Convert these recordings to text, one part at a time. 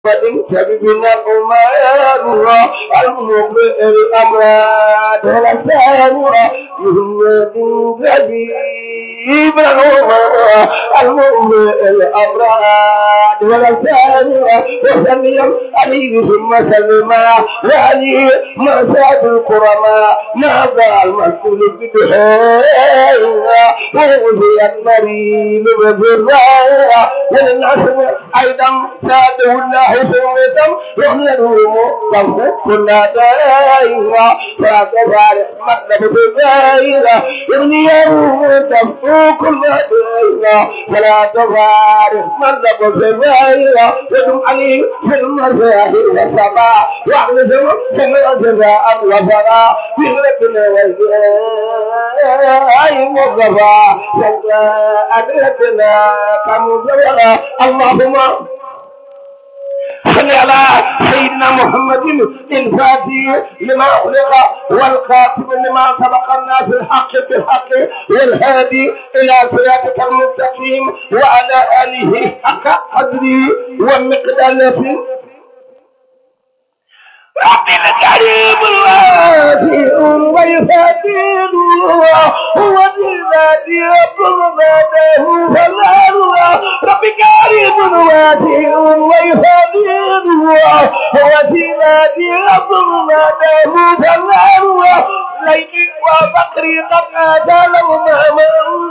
فإن الأمار المبرئ الأمراض والأسامر محمد جديد الأمراء المبرئ الأمراض والأسامر وسلم عليه ثم سلم وعلي ما ساد الكرماء نادى المسؤول بدحيها ووزي المريم بذراها وللعصر أيضا ساده الله سميتم يحمله مقام كنا دائما فكفار مطلب بذائرة ابني يوم تفوق كل دائما فلا تفارق مطلب بذائرة يدم عليه في المزاهي والصباح واحمد كما جزاء الغفراء في غرقنا والجاي مصطفى أدركنا كمزورا اللهم صل على سيدنا محمد الفاتح لما أغلق والخاتم لما سبق الناس الحق بالحق والهادي إلى صراطك المستقيم وعلى آله حق قدره ومقداره ربي الكريم الواسع ويفاتن هو الذي يطلب ماده فلا ربي كريم واسع ويفاتن هو الذي يطلب ماده فلا ليلي وفقري قد اتى لهما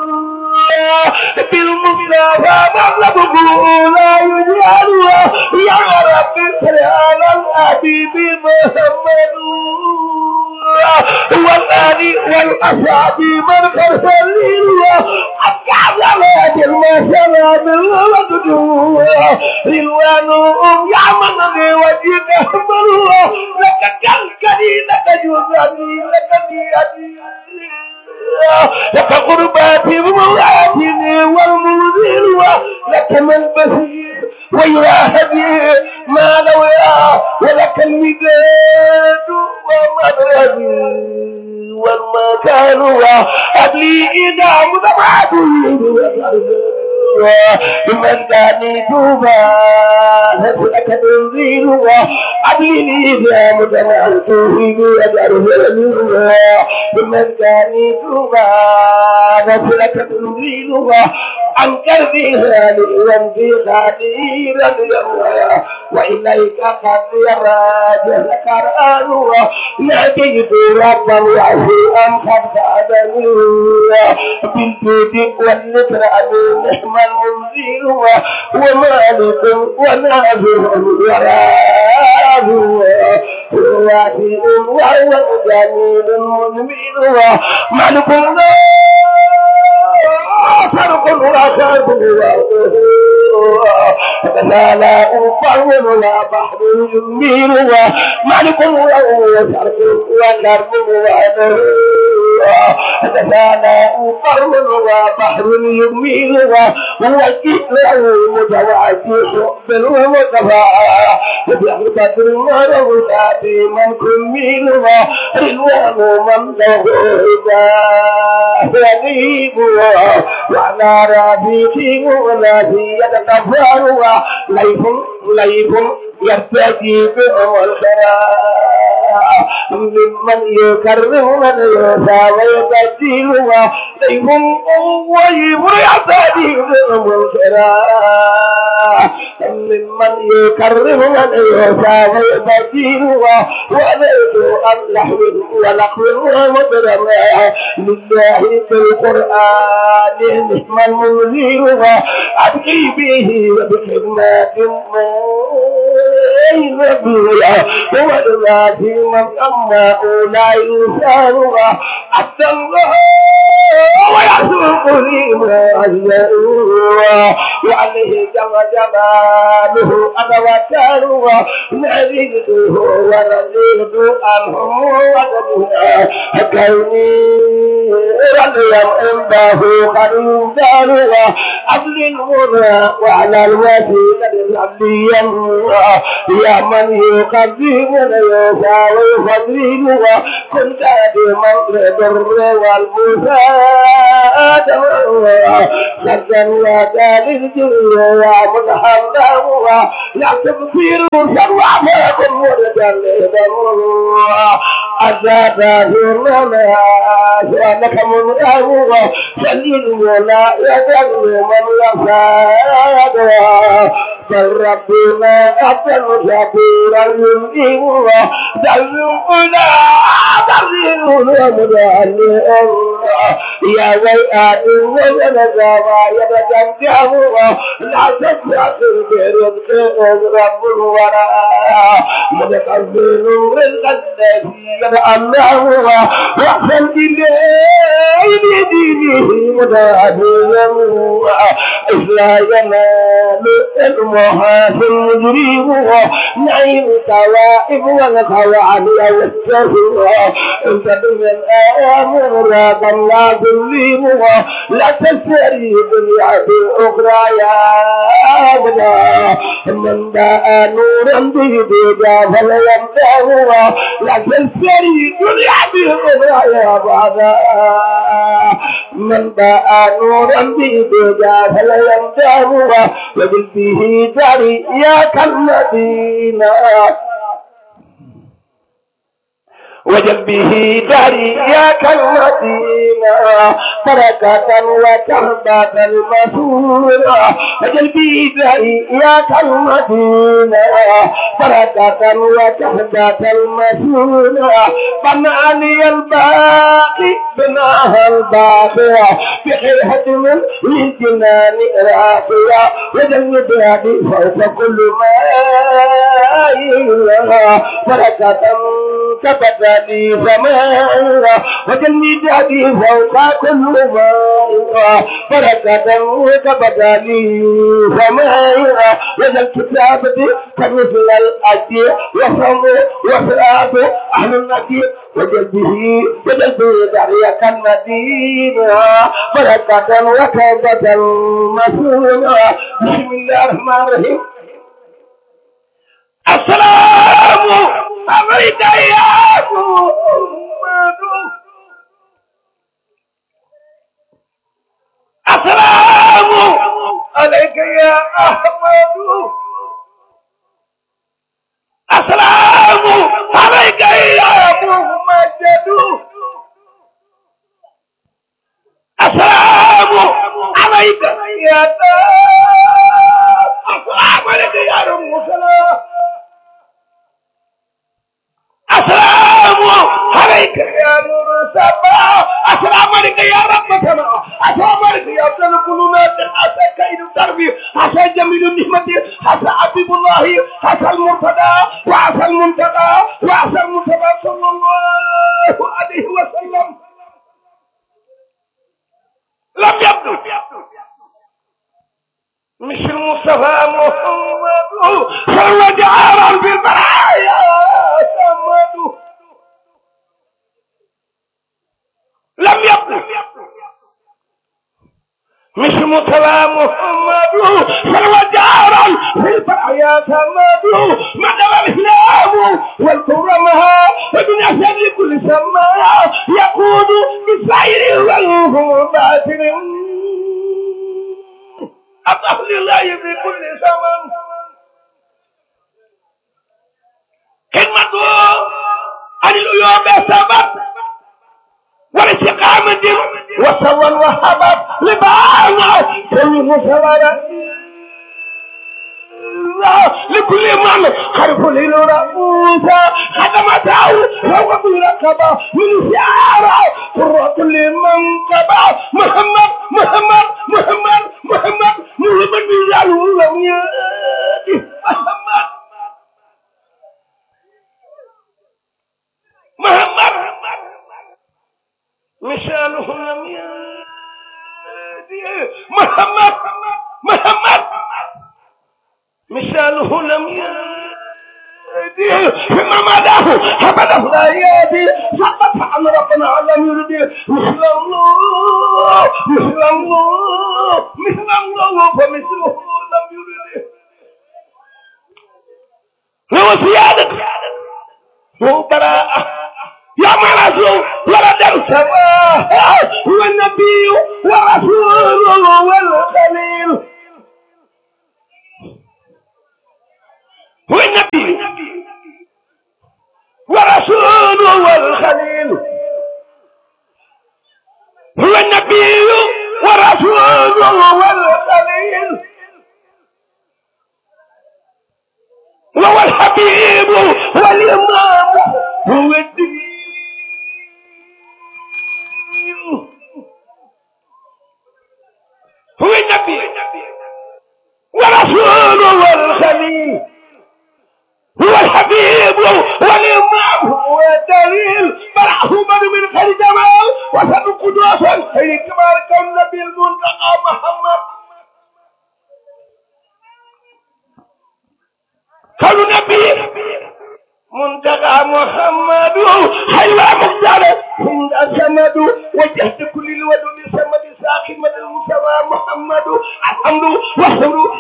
بالمصطفى مغلبه لا يجعل يا رب صل على الحبيب محمد والآل والأصحاب من كرسلين الكعبات المسلام والوجود رلوانهم يعمل وجهك أحمر لك كالكري لك جزاني لك دياني لك قرباتي ومولاتي والمنذر لك من بصير ويراهدي ما لويا ولك المداد ومدربي والمكان وقبلي إذا مدبعت من كان توبا لك تنزيل وقبلي إذا مدبعت من كان توبا لك تنزيل أنكر فيها لئن في خديرا يروى وإليك قد يراجع القرآن ناديت ربا وعشيئا قد سعدني بالجود والنكران نعم المنزل ومالك ونازل وراب ووافئ وهو جميل منمل مالك الله فرق وكرب لا لا أفعل ولا بحر يميل ومالك وفرق وكرب لا لا أفعل وبحر يميل وهو الكتل المتواجه بالمتفاعل بحر بدر ورغبات من كميل ورلوان من له غريب وعلى ربيتي والذي يتكفر ليف ليف يرتدي بهم الخير ممن يكرم من يسعى ويبدل ليف ويب يرتدي بهم الخير ممن يكرم من يسعى ويبدل وليس أن نحمل ونقول ومدرم لله في القرآن نعم المنذر أبقي به بخدمة من نبيا والذي من أما لا يسار حتى الله ويسوق لي ما وعليه جمع جماله أنا وكانوا نريده ورزيد عنه وجدنا كوني رضي عنده قريب دارها عبد المرى وعلى الوسيلة العبدية يا من يقدم ويسعى ويفضل كنت بمن البر والبساء آدم سرا وجال الجل ومتحمل لا تبصير شرع فيكم ورجال أزاد لنا شأنك من أهوى سليل ولا يدل من يفاد بل ربنا أفضل شكورا يمديه دلونا دلونا مدعي يا ويئات وينزا ما يتجمعه لا تتخذ برزق رب الورى متقبل رزق الذي يتأمله وأحسن إليه بدينه متعبدا إلا ينال المحاسن المجرم نعيم التوائب والخوان والسهو انت من الامر لا لا تظلم لا تشتري دنيا باخرى يا ابدا من باء نورا به بيدا فليمدعه لا تشتري دنيا باخرى يا ابدا من باء نورا به بيدا فليمدعه وبال به داري يا كالمدينة وجل به داري يا كالمدينة بركة وكربة المسورة وجل به داري يا كالمدينة بركة وكربة المسورة بناني الباقي بناها الباقية بخير هدم للجنان راقية وجل بهدي فوق كل ما بركة كبت لي زمان وجل بهدي فوق كل ما بركة وكبت لي زمان وجل كتابتي كمثل الأجي وصم وصلاة أهل النكير وجل به وجل به دعية المدينة بركة وكبة مسؤولة بسم الله الرحمن الرحيم السلام عليك يا محمد السلام عليك يا أحمد السلام عليك يا محمد السلام عليك يا السلام عليك يا رسول السلام عليك يا نور السماء السلام عليك يا رب السماء السلام عليك يا افضل القلوبات حتى كيد الدرب حتى جميل النعمة حتى حبيب الله حتى المرتضى وعسى المنتقى وعسى المنتقى صلى الله عليه وسلم لم يبدو مش المصطفى محمد صلى جعارا بالبرايا محمد لم يبدو مش مصطفى محمد صلى جعارا بالبرايا محمد مدى الاسلام والكرمها ودنيا شر كل سماء يقود بالسير والباطل أطهر لله في كل زمن خدمته عن العيوب سبب والاستقامة وسوى وهبت لبعض كل مسورة لكل من خلف للرؤوس خدمته وهو بركبه من شعره قرة لمن تبع محمد محمد محمد محمد محمد بجاله لم يأتي محمد محمد مثاله لم يأتي محمد محمد مثاله لم يأتي فيما مداه أبدا لا يأتي فقط عن ربنا لم يرد مثل الله مثل الله مثل الله فمثله لم يرد هو سيادة هو براءة يا مرسول ولد السماء الله هو النبي ورسوله والخليل هو النبي ورسوله والخليل هو النبي ورسوله والخليل وهو الحبيب والإمام هو الدين هو النبي ورسوله والخليل هو الحبيب والإمام هو الدليل مرحوما من خير جمال وسن قدوسا خير كمال كالنبي المنتقى محمد قالوا نبي منتقى محمد حيوى مختار عند السمد وجهت كل الودود سمد ساخن من المسوى محمد الحمد والحمد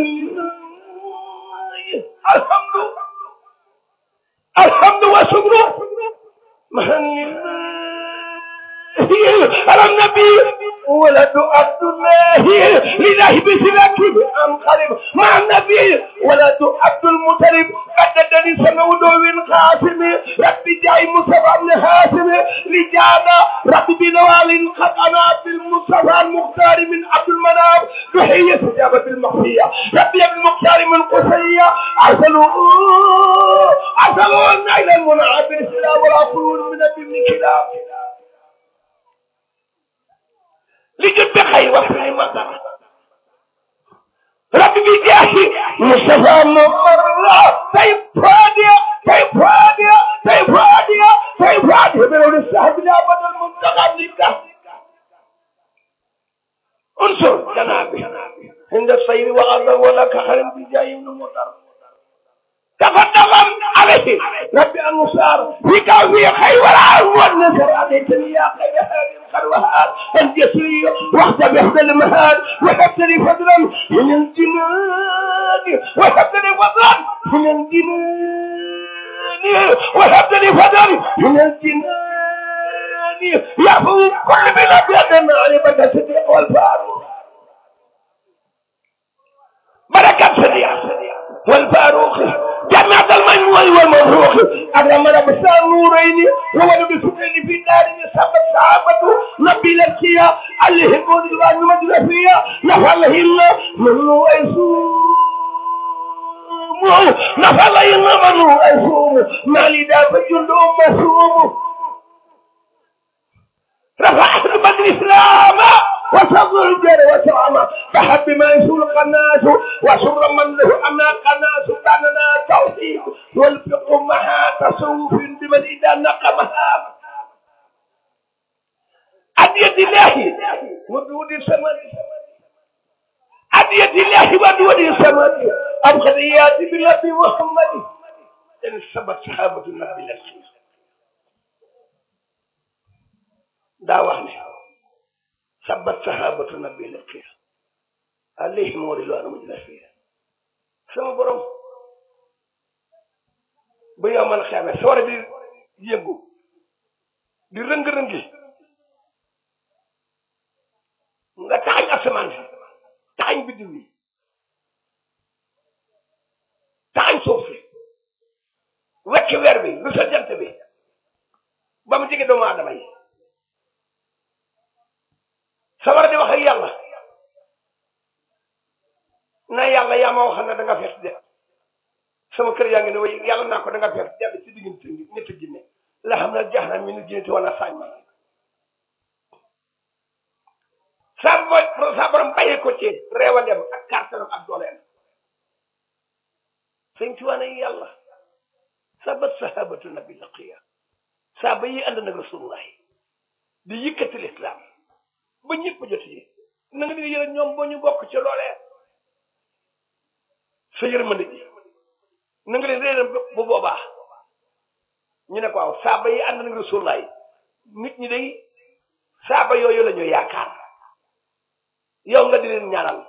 الحمد الحمد والشكر مهني على النبي ولد عبد الله لله بسلاك انقلب مع النبي ولد عبد المطلب قددني سمود من قاسم ربي جاي مصطفى بن هاشم لجانا ربي بنوال قد انا بالمصطفى المختار من عبد المنام تحية استجابة المخفية ربي بالمختار من قصية ارسلوا ارسلوا النيل المنعم بالسلام والعفو من ابن كلاب لجد خير وفي المطر ربي بجاهي مصطفى ممر طيب فادية طيب فادية طيب فادية طيب فادية من السحب لا بدل المنتقى لك انصر جنابي عند الصير وغضب ولك خير بجاي من المطر تفضل عليه ربي المصار فيك في خير والعون والنصر عليتني يا خير هذه الخروهات الجسرية واخت بإحدى المهاد وهبت لي فضلا من الجنان وهبت لي فضلا من الجنان وهبت لي فضلا من الجنان يعفو كل من أبيض معرفة الصديق والفاروق بركة صديق والفاروق جماعة المجموع والمبروك أكرم رب النورين وولد سنين في دار سبت صحابة نبي الأنبياء اللي هبون الوان مدرسية نفعلهن من ويسوم نفعلهن من ويسوم ما لدى فجل مسوم رفعت بدر إسلام وصبر الجر وسلامة فحب ما يسول القناس وسر من له أما قناس كاننا توحيد والفقه مها تصوف بمن إذا نقمها أدية الله ودود السماء أدية الله ودود السماء أبخذيات بالنبي محمد إن سبت صحابة النبي الأخير دعوة ثبت صحابة النبي لك عليهم ورضوان مجلسين sama borom ba yow man xeame sawara di yëngu di rëng-rëngi nga taxañ asamaan si taxañ biddiw yi taxañ suuf si wecc weer bi lu sa jant bi ba mu jege doomu aadama yi sawara di wax ak yàlla na yàlla yaa ma waxal ne da nga fees de sama kër yaa ngi ne way yàlla naa ko da nga fees dell ci diggante ñetti jinne la xam ne jax na mi nu jinnati wala saañ ma sa bo sa borom bàyyi ko ci reewandem ak kàttanam ak dooleem sëñ ci wane yàlla sabat sahabatu nabi laqiya saaba yi ànd nag rasulullahi di yëkkati lislaam ba ñëpp jot yi na nga di yëre ñoom boo ñu bokk ci loolee sa yërmande ji na nga leen réeram bu boobaa ñu ne ko waaw saaba yi ànd nag rasulullah nit ñi day saaba yooyu la ñu yaakaar yow nga di leen ñaanal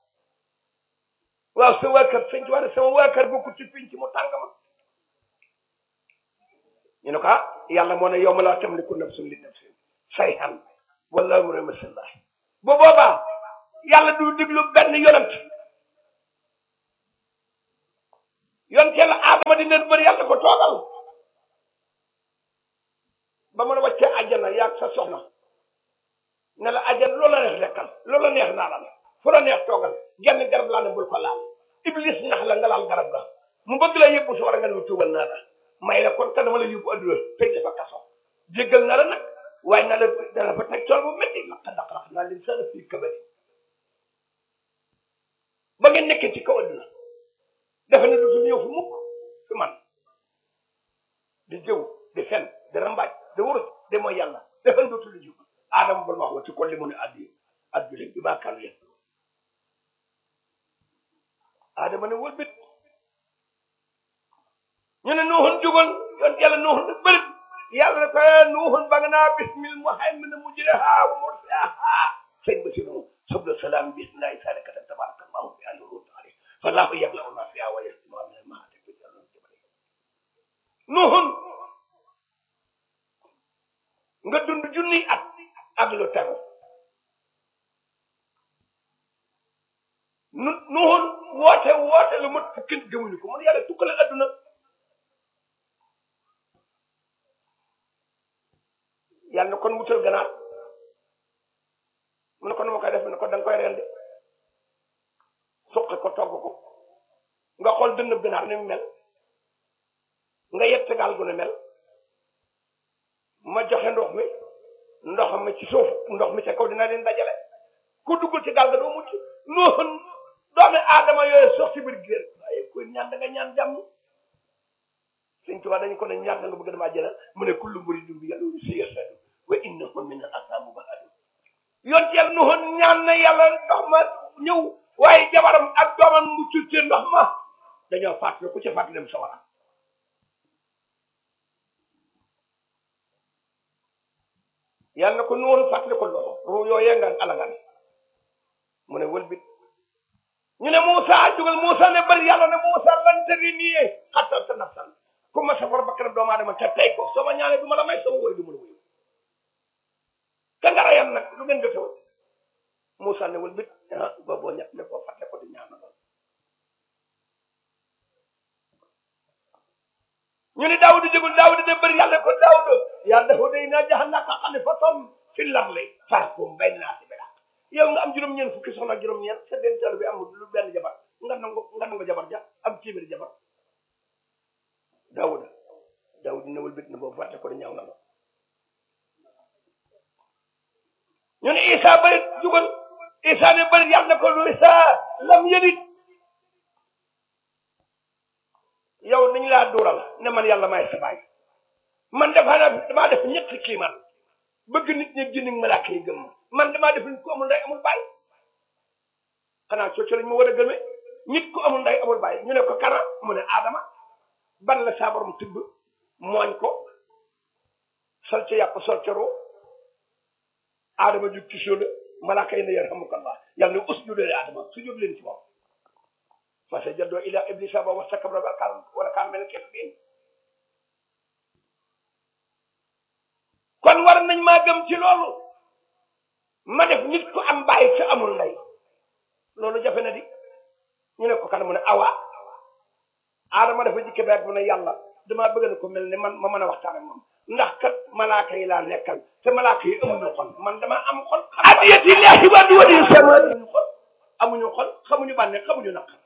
waaw sa waa kër sëñ ci wax sama waa kër bokku ci pinc mu tàng ma ñu ne ko ah yàlla moo ne yow ma laa tamliku nafsun li nafsin sayhan wala mu ramasillah bu boobaa yàlla du diglu benn yonent yonent yàlla aadama di leen bëri yàlla ko toogal ba mën a wàccee àjjana yaag sa soxna ne la àjjana loola neex lekkal loola neex naanal fu la neex toogal genn garab laa ne bul ko laal iblis nax la nga laal garab ga mu bëgg la yóbbu si war a nga ne tuubal naa la may la kon kan dama la yóbbu adduna tëj dafa kaso jéggal na la nag waaye na la dana fa teg tool bu métti laq laq laq naa leen sana fii kabari ba ngeen nekkee ci kaw adduna dafa ne dootul ñëw fu mukk fi man di jëw di fen di rambaaj di wurus di mooy yàlla dafa ne dootul ñëw aadama bal wax wa ci kon li mu ne addi addi bi maa kaanu yëpp aadama ne wëlbit ñu ne nuuxun jugal yoon yàlla nuuxun ne bërit yàlla ne ko nuuxun ba nga naa bismil muhaymin mujriha wa mursaha sëñ ba si nu subla salaam bismillahi salikata tabaraka allahu bi annu taala fallahu yablau ma fiha wa yasma min almahati bi jalal jabari nuuxun nga dund junni at ak lu tegu nu nuuxun woote woote lu mat fukki nit gëmuñu ko mun yàlla tukkale adduna yàlla na kon wutal ganaar mu ne ko nu ma koy def mu ne ko da nga koy rendi suqi ko togg ko nga xool dënnëb ganaar ni mu mel nga yett gaal gu ne mel ma joxe ndox mi ndox mi ci suuf ndox mi ca kaw dina leen dajale ku duggul ci gaal ga doo mucc noonu doomi aadama yooyu sox ci biir géer waaye kuy ñaan da nga ñaan jàmm sëñ Tuubaa dañu ko ne ñaan da nga bëgg damaa jëlal mu ne kullu muridin bi yàlla si yasadu wa innahu min al asamu bahadu yoon ci yàlla noonu ñaan na yàlla ndox ma ñëw waaye jabaram ak doomam mu ci ndox ma dañoo fàttali ku ci fàttali dem sawara yàlla na ko noonu fàttali ko loolu ruu yooyee nga alagan mu ne wëlbit ñu ne Moussa jugal Moussa ne bari yàlla ne Moussa lan tëri nii xatal sa nafsan ku ma sa bor bakkanam doomu aadama te tey ko soo ma ñaanee du ma la may sama woy du ma la wuyu te nga rayam nag lu ngeen jotewul Moussa ne wëlbit ah booboo ñett ne ko fàtte ko di ñaan lool ñu ne Daawuda jëgul Daawuda de bëri yàlla ko Daawuda yaa dafa day naa jahannaka xalifatan fil ardi fahkum bayna naasi bil haqq yow nga am juróom-ñeent fukki soxna juróom-ñeent sa dencal bi amul lu benn jabar nga nangu nga nangu jabar ja am téeméeri jabar Daawuda Daawuda newul bit na boobu fàtte ko di ñaaw na la ñu ne Isa bëri jugal Isa ne bëri yàlla na ko lu Isa lam yëlit yow dañu laa duural ne man yàlla maay sa baay man dafa naa damaa def ñetti kiiman bëgg nit ñi génn malaaka yi gëm man damaa def nit ku amul nday amul baay xanaa cooco lañ ma war a gëmee nit ku amul nday amul baay ñu ne ko kana mu ne Adama ban la saa borom tibb mooñ ko sol ca yàpp sol ca roo Adama jug ci suuf malaaka yi ne yarhamukallah yàlla ne usjudu li Adama sujud leen ci moom fasajadoo ila iblisa ba wastakbara wa kaana wa kaana minal kaafiriin kon war nañ maa gëm ci loolu ma def nit ku am bàyyi sa amul ndey loolu jafe na di ñu ne ko kan mu ne awa aadama dafa jikke beeg mu ne yàlla damaa bëgg na ko mel ne man ma mën a waxtaan ak moom ndax kat malaaka yi laa nekkal te malaaka yi amuñu xol man damaa am xol adiyatillahi wa duwadi sama amuñu xol amuñu xol xamuñu bànne xamuñu naqar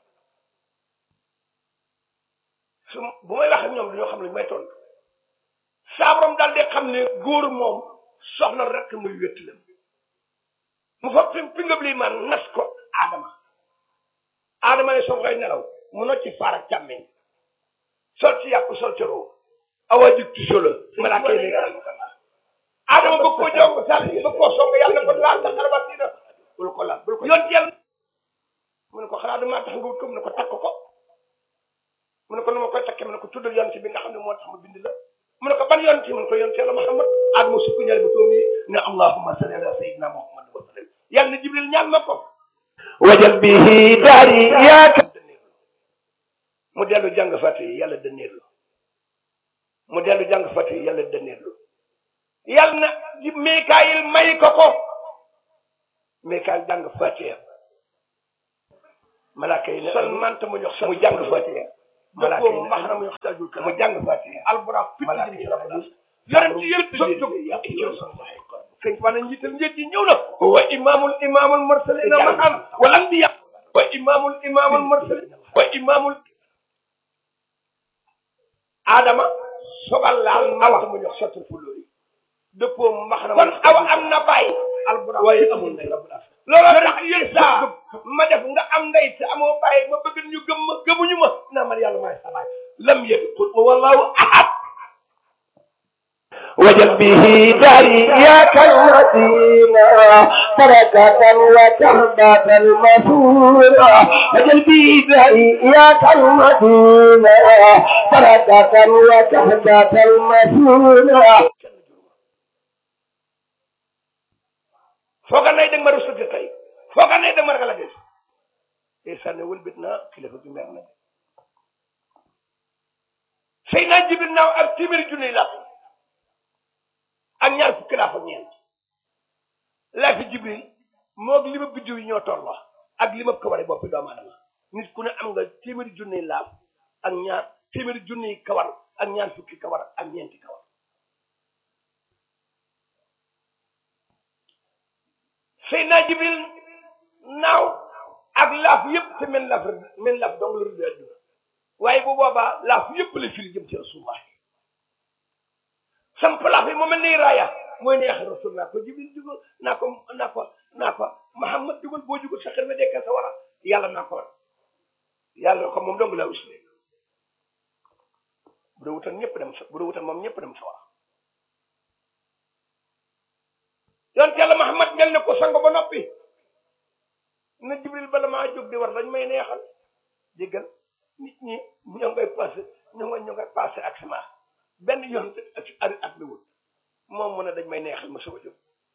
su bu may wax ak ñoom dañoo xam ne may tontu saabaram daal di xam ne góor moom soxna rek muy wétti la mu fa fi fi ngëb lii man nas ko aadama aadama ne soo koy nelaw mu nocc faar ak càmmeñ sol ci yàpp sol ci roo awa jig ci solo malaaka yi ne aadama bëgg koo jox ko sàll bëgg koo song yàlla ko laal sa xaraba siina bul ko laal bul ko yoon yàlla mu ne ko xanaa damaa tax nga wut ko mu ne ko takk ko mu ne ko nu ma koy takkee mu ne ko tuddal yonent bi nga xam ne moo tax ma bind la mu ne ko ban yonent mu ne ko yonent yàlla Muhammad adama sukk ñaari ba toom yi ne allahumma salli ala sayyidina Muhammad wa sallam yàlla na Jibril ñaan ma ko wajal bihi daari yaaka mu dellu jàng fàtte yi yàlla dënneerlu mu dellu jàng fàtte yi yàlla dënneerlu yal na di Mikaayil may ko ko Mikaayil jàng Fatiha malaaka yi ne sol mant mu jox mu jàng Fatiha malaaka yi ne maxna mu jox tajul mu jàng Fatiha albura fit jëm ci rabbi yonent yëpp jóg jóg sëñ fa na njiital njëkk yi ñëw na wa imaamul imaamul mursalina mahan wal anbiya wa imaamul imaamul mursalina wa imaamul Adama sogal laal mant mu jox sotul fulóori dëppoo max na kon awa am na bàyyi albura waaye amul ndey looloo tax yéen saa ma def nga am ndey te amoo bàyyi ma bëgg ñu gëm ma gëmuñu ma naa man yàlla maay sa baay lam yëg qul wallahu ahad وجل به داري يا كالمدينة بركة وتهبة المسورة وجل به داري يا كالمدينة بركة وتهبة المسورة fooga nay dag ma rusati tey fooga nay dag ma ragal a gis te sànne wëlbit naa kilifa bi mer na sëy naa jibir naaw ak téeméeri junni laa ak ñaar fukki laa fa ñeent laa fi jibril moog li ma biddiw yi ñoo tolloo ak li ma kawari boppi doomu aadama nit ku ne am nga téeméeri junni laaf ak ñaar téeméeri junni kawar ak ñaar fukki kawar ak ñeenti kawar sëy naa jibril naaw ak laaf yëpp te men laaf men laaf dong la rëdd adduna waaye bu boobaa laaf yëpp la firi jëm ci rasulullah sam laaf yi mu mel ni raaya mooy neex rasul naa ko jibril jugal naa ko naa ko naa ko Muhammad jugal boo jugal sa xel na dekka sa wara yàlla naa ko yàlla ko moom dong laa usle bu dee wutal ñëpp dem sa bu dee wutal moom ñëpp dem sa wara yonent yàlla Muhammad ngel ne ko sango ba noppi na jibril bala maa jóg di war dañ may neexal déggal nit ñi ñoo ngay passé ñoo nga ñoo ngay passé ak sama benn yoon ak ari at mi wul moom mu ne dañ may neexal ma soog a jóg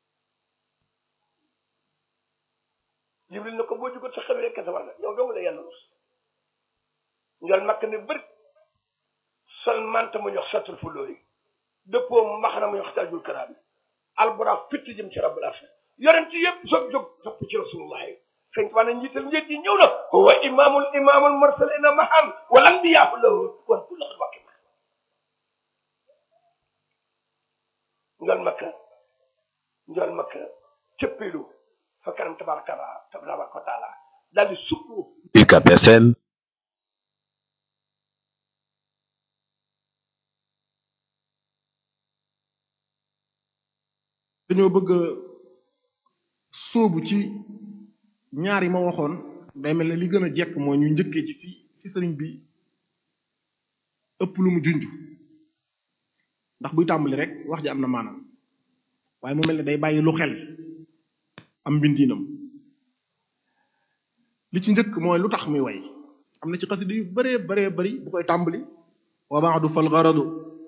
jibril ne ko boo jógoon sa xel rek sa war na yow dong la yàlla rus njol makk ne bëri sol manta mu ñox satul fu lóori dëppoo mbaxana mu ñox taajul karaam bi albura fitt jëm ci rabbul arsh yonent yëpp soog jóg topp ci rasulullahi sëñ waa na njiital njëg yi ñëw na wa imaamul imaamul mursalina mahan wal anbiyaa lahu wan kullu wakki ma njol makka njol makka cëppilu fa kanam tabaraka tabaraka wa taala daal di sukku UCAB FM dañoo bëgg a sóobu ci ñaar yi ma waxoon day mel ne li gën a jekk mooy ñu njëkkee ci fi fi sëriñ bi ëpp lu mu junj ndax buy tàmbali rek wax ji am na maanaam waaye mu mel ne day bàyyi lu xel am mbindiinam li ci njëkk mooy lu tax muy way am na ci xasida yu bëree bëree bëri bu koy tàmbali wa ba'du fal gharadu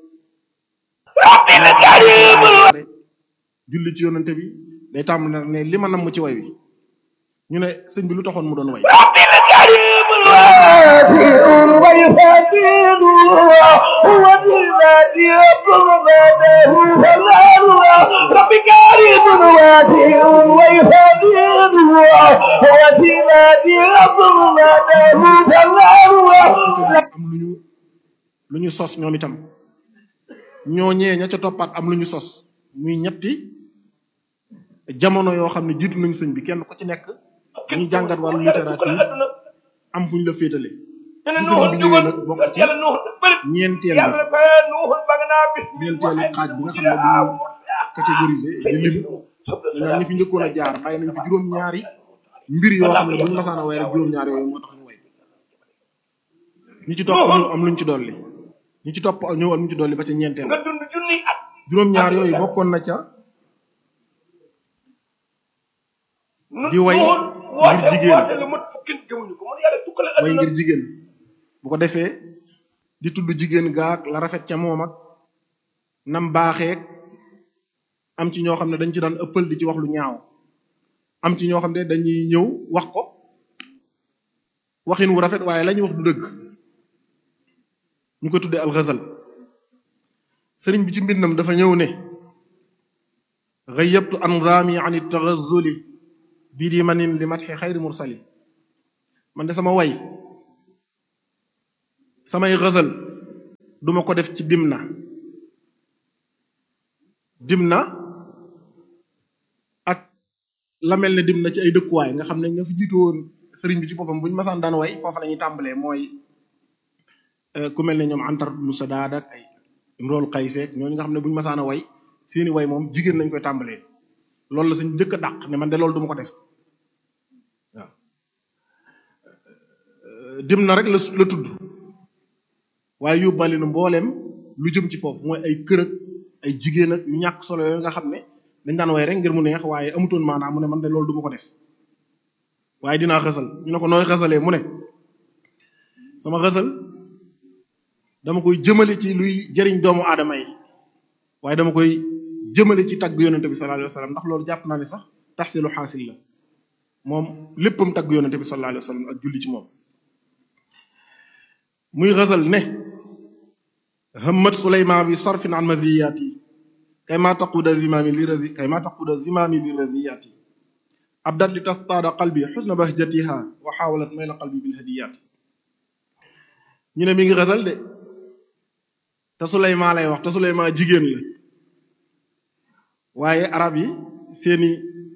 julli ci yonante bi day tàmbali nag ne li ma namm ci way wi ñu ne sëñ bi lu taxoon mu doon way ويفاتن هو الذي يطلبه فالله رب كريم واسع ويفاتن هو الذي يطلبه فالله am lu ñu lu ñu sos ñoom itam ñooñee ña ca toppaat am lu ñu sos muy ñetti jamono yoo xam ne jiitu nañ sëñ bi kenn ku ci nekk ñi jàngat wàllu littérature am fu ñu la féetale ñu ne bi sëñ bi nuuxul ñëwee jugal nag bokk ci yàlla nuuxul bëri ñeenteel yàlla bi fa nuuxul ba nga naa bis ñeenteelu xaaj bi nga xam ne duñu catégorisé di lim dañu ñi fi njëkkoon a jaar bàyyi nañ fi juróom-ñaari mbir yoo xam ne buñu masaan a way rek juróom-ñaari yooyu moo tax ñu way ñi ci topp ñëw am luñ ci dolli ñi ci topp ñëw am luñ ci dolli ba ca ñeenteel nga dund junni at juróom-ñaar yooyu bokkoon na ca nu Di way nuuxul ngir woote jigéen. woote lu mat fukki gëmuñu ko man yàlla tukkale way adduna ngir jigéen bu ko defee di tudd jigéen gaak la rafet ca moom ak nam baaxeek am ci ñoo xam ne dañ ci daan ëppal di ci wax lu ñaaw am ci ñoo xam ne dañuy ñëw wax ko waxin wu rafet waaye la ñuy wax du dëgg ñu ko tuddee alxasal sëriñ bi ci mbindam dafa ñëw ne gayyabtu anzaami an taghazuli bi di manin li matxi xayri mursali man de sama way samay xësal duma ko def ci dimna dimna ak la mel ne dimna ci ay dëkkuwaay nga xam ne nga fi jiitu woon sëriñ bi ci boppam buñu masaan daan way foofa la ñuy tàmbalee mooy ku mel ne ñoom antar musa daad ak ay imrool xayseek ñooñu nga xam ne buñu masaan a way seeni way moom jigéen lañ koy tàmbalee loolu la suñ njëkk a dàq ne man de loolu duma ko def waaw dimna rek la la tudd waaye yóbbaale na mbooleem lu jëm ci foofu mooy ay kër ak ay jigéen ak yu ñàkk solo yooyu nga xam ne dañ daan way rek ngir mu neex waaye amutoon maanaam mu ne man de loolu duma ko def waaye dinaa xësal ñu ne ko nooy xësalee mu ne sama xësal dama koy jëmale ci luy jëriñ doomu aadama yi waaye dama koy jëmale ci tagg yonente bi sallallahu alayhi wa sallam ndax loolu jàpp naa ne sax taxsilu xaasil la moom léppam tagg yonente bi sallallahu alayhi wa sallam ak julli ci moom muy xësal ne hammat suleyman bi sarfin an maziyaati kay ma taquda zimami li razi kay ma taquda zimami li raziyaati abdat li tastaada qalbi xusna bahjatiha wa xaawalat mayla qalbi bil hadiyaati ñu ne mi ngi xësal de te suleyman lay wax te suleyman jigéen la waaye arab yi seeni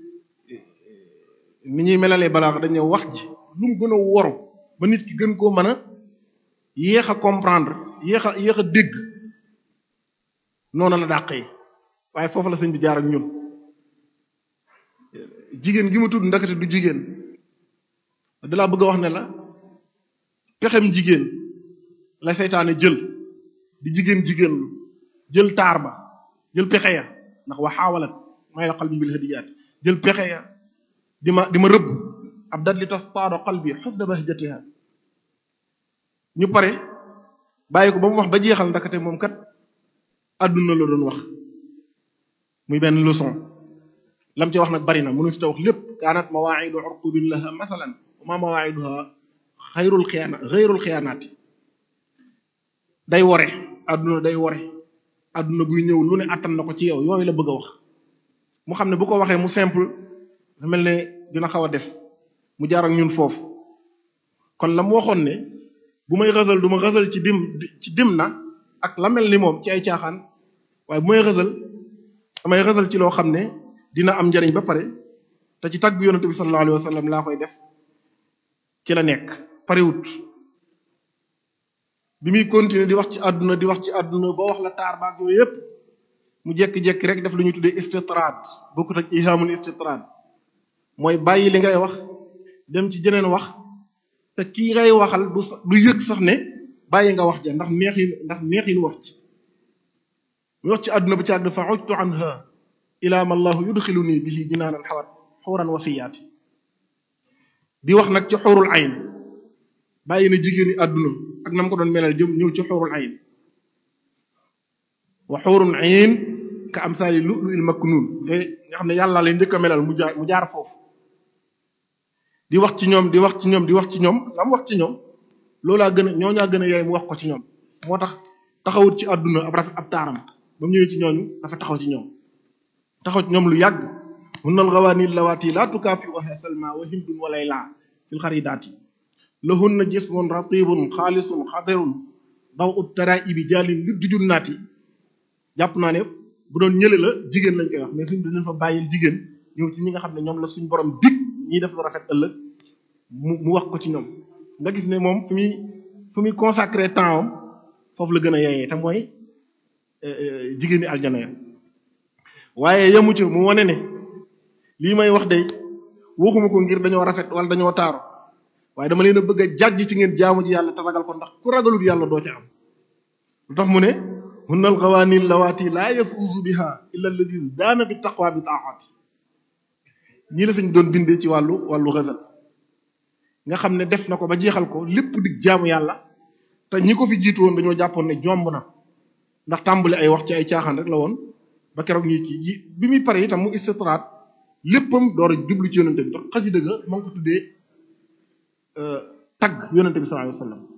ni ñuy melalee balaax dañu wax ji lu mu gën a woru ba nit ki gën koo mën a yéex a comprendre yéex a yéex a dégg noonu la dàqee waaye foofu la sëñ bi jaar ak ñun jigéen gi ma tudd ndakate du jigéen dalaa bëgg a wax ne la pexem jigéen la seytaane jël di jigéen jigéen lu jël taar ba jël pexe ya ndax wa xaawalat may la qalbi bil hadiyaat jël pexe ya di ma di ma rëbb ab dat li tastaado qalbi xusna bahjatiha ñu pare bàyyi ko ba mu wax ba jeexal ndakate moom kat àdduna la doon wax muy benn leçon lam ci wax nag bari na mënu si ta wax lépp kaanat mawaa'idu urqubin laha mathalan wa ma mawaa'iduha xayrul xiyaana xayrul xiyaanaati day wore àdduna day wore àdduna buy ñëw lu ne attan na ko ci yow yooyu la bëgg a wax mu xam ne bu ko waxee mu simple da mel ne dina xaw a des mu jaar ak ñun foofu kon la mu waxoon ne bu may xësal du ma xësal ci dim ci dim na ak la mel ni moom ci ay caaxaan waaye bu may xësal damay xësal ci loo xam ne dina am njariñ ba pare te ci tagg yonente bi sallallahu alayhi wa sallam laa koy def ci la nekk parewut bi muy continuer di wax ci àdduna di wax ci àdduna ba wax la taar baak yooyu yépp mu jekki-jekki rek def lu ñuy tuddee istitraad bokkut ak ihamul istitraad mooy bàyyi li ngay wax dem ci jeneen wax te kii ngay waxal du du yëg sax ne bàyyi nga wax ja ndax neexin ndax neexin wax ci mu wax ci àdduna bi caag dafa ujtu anha ila ma allahu yudxiluni bihi jinaanan xawat xuuran wafiyaati di wax nag ci xurul ayn bàyyi na jigéeni àdduna ak nam ko doon melal jëm ñëw ci xurul ayn wa xurun ayn ka amsaali lu lu il maknun nga xam ne yàlla leen njëkk a melal mu jaar mu jaar foofu di wax ci ñoom di wax ci ñoom di wax ci ñoom la mu wax ci ñoom loolaa gën a ñoo ñaa gën a yaay mu wax ko ci ñoom moo tax taxawut ci àdduna ab rafet ab taaram ba mu ñëwee ci ñooñu dafa taxaw ci ñoom taxaw ci ñoom lu yàgg hunnal gawaanil lawaati laa tukaafi waxe salma wa hindun wa layla fil xaridaati lahunna jismun ratibun xaalisun xadirun daw ut taraibi jaalin li dujun naati jàpp naa ne bu doon ñële la jigéen lañ koy wax mais suñ dañ fa bàyyil jigéen ñëw ci ñi nga xam ne ñoom la suñ borom dig ñiy def lu rafet ëllëg mu mu wax ko ci ñoom nga gis ne moom fi muy fi muy consacré temps am foofu la gën a yeyee te mooy jigéeni aljana ya waaye yamu ci mu wane ne lii may wax day waxuma ko ngir dañoo rafet wala dañoo taaru waaye dama leen a bëgg a jàjj ci ngeen jaamu ji yàlla te ragal ko ndax ku ragalul yàlla doo ca am lu tax mu ne hunnal xawaanil lawaati laa yafuuzu biha illa alladi daana bi taqwa bi taaxaati ñii la sañ doon bindee ci wàllu wàllu xasal nga xam ne def na ko ba jeexal ko lépp dig jaamu yàlla te ñi ko fi jiitu woon dañoo jàppoon ne jomb na ndax tàmbali ay wax ci ay caaxaan rek la woon ba keroog ñuy kii ji bi muy pare itam mu istitraat léppam door a jublu ci yonente bi tax xasida ga ma ngi ko tuddee tagg yonente bi sallallahu alayhi wasallam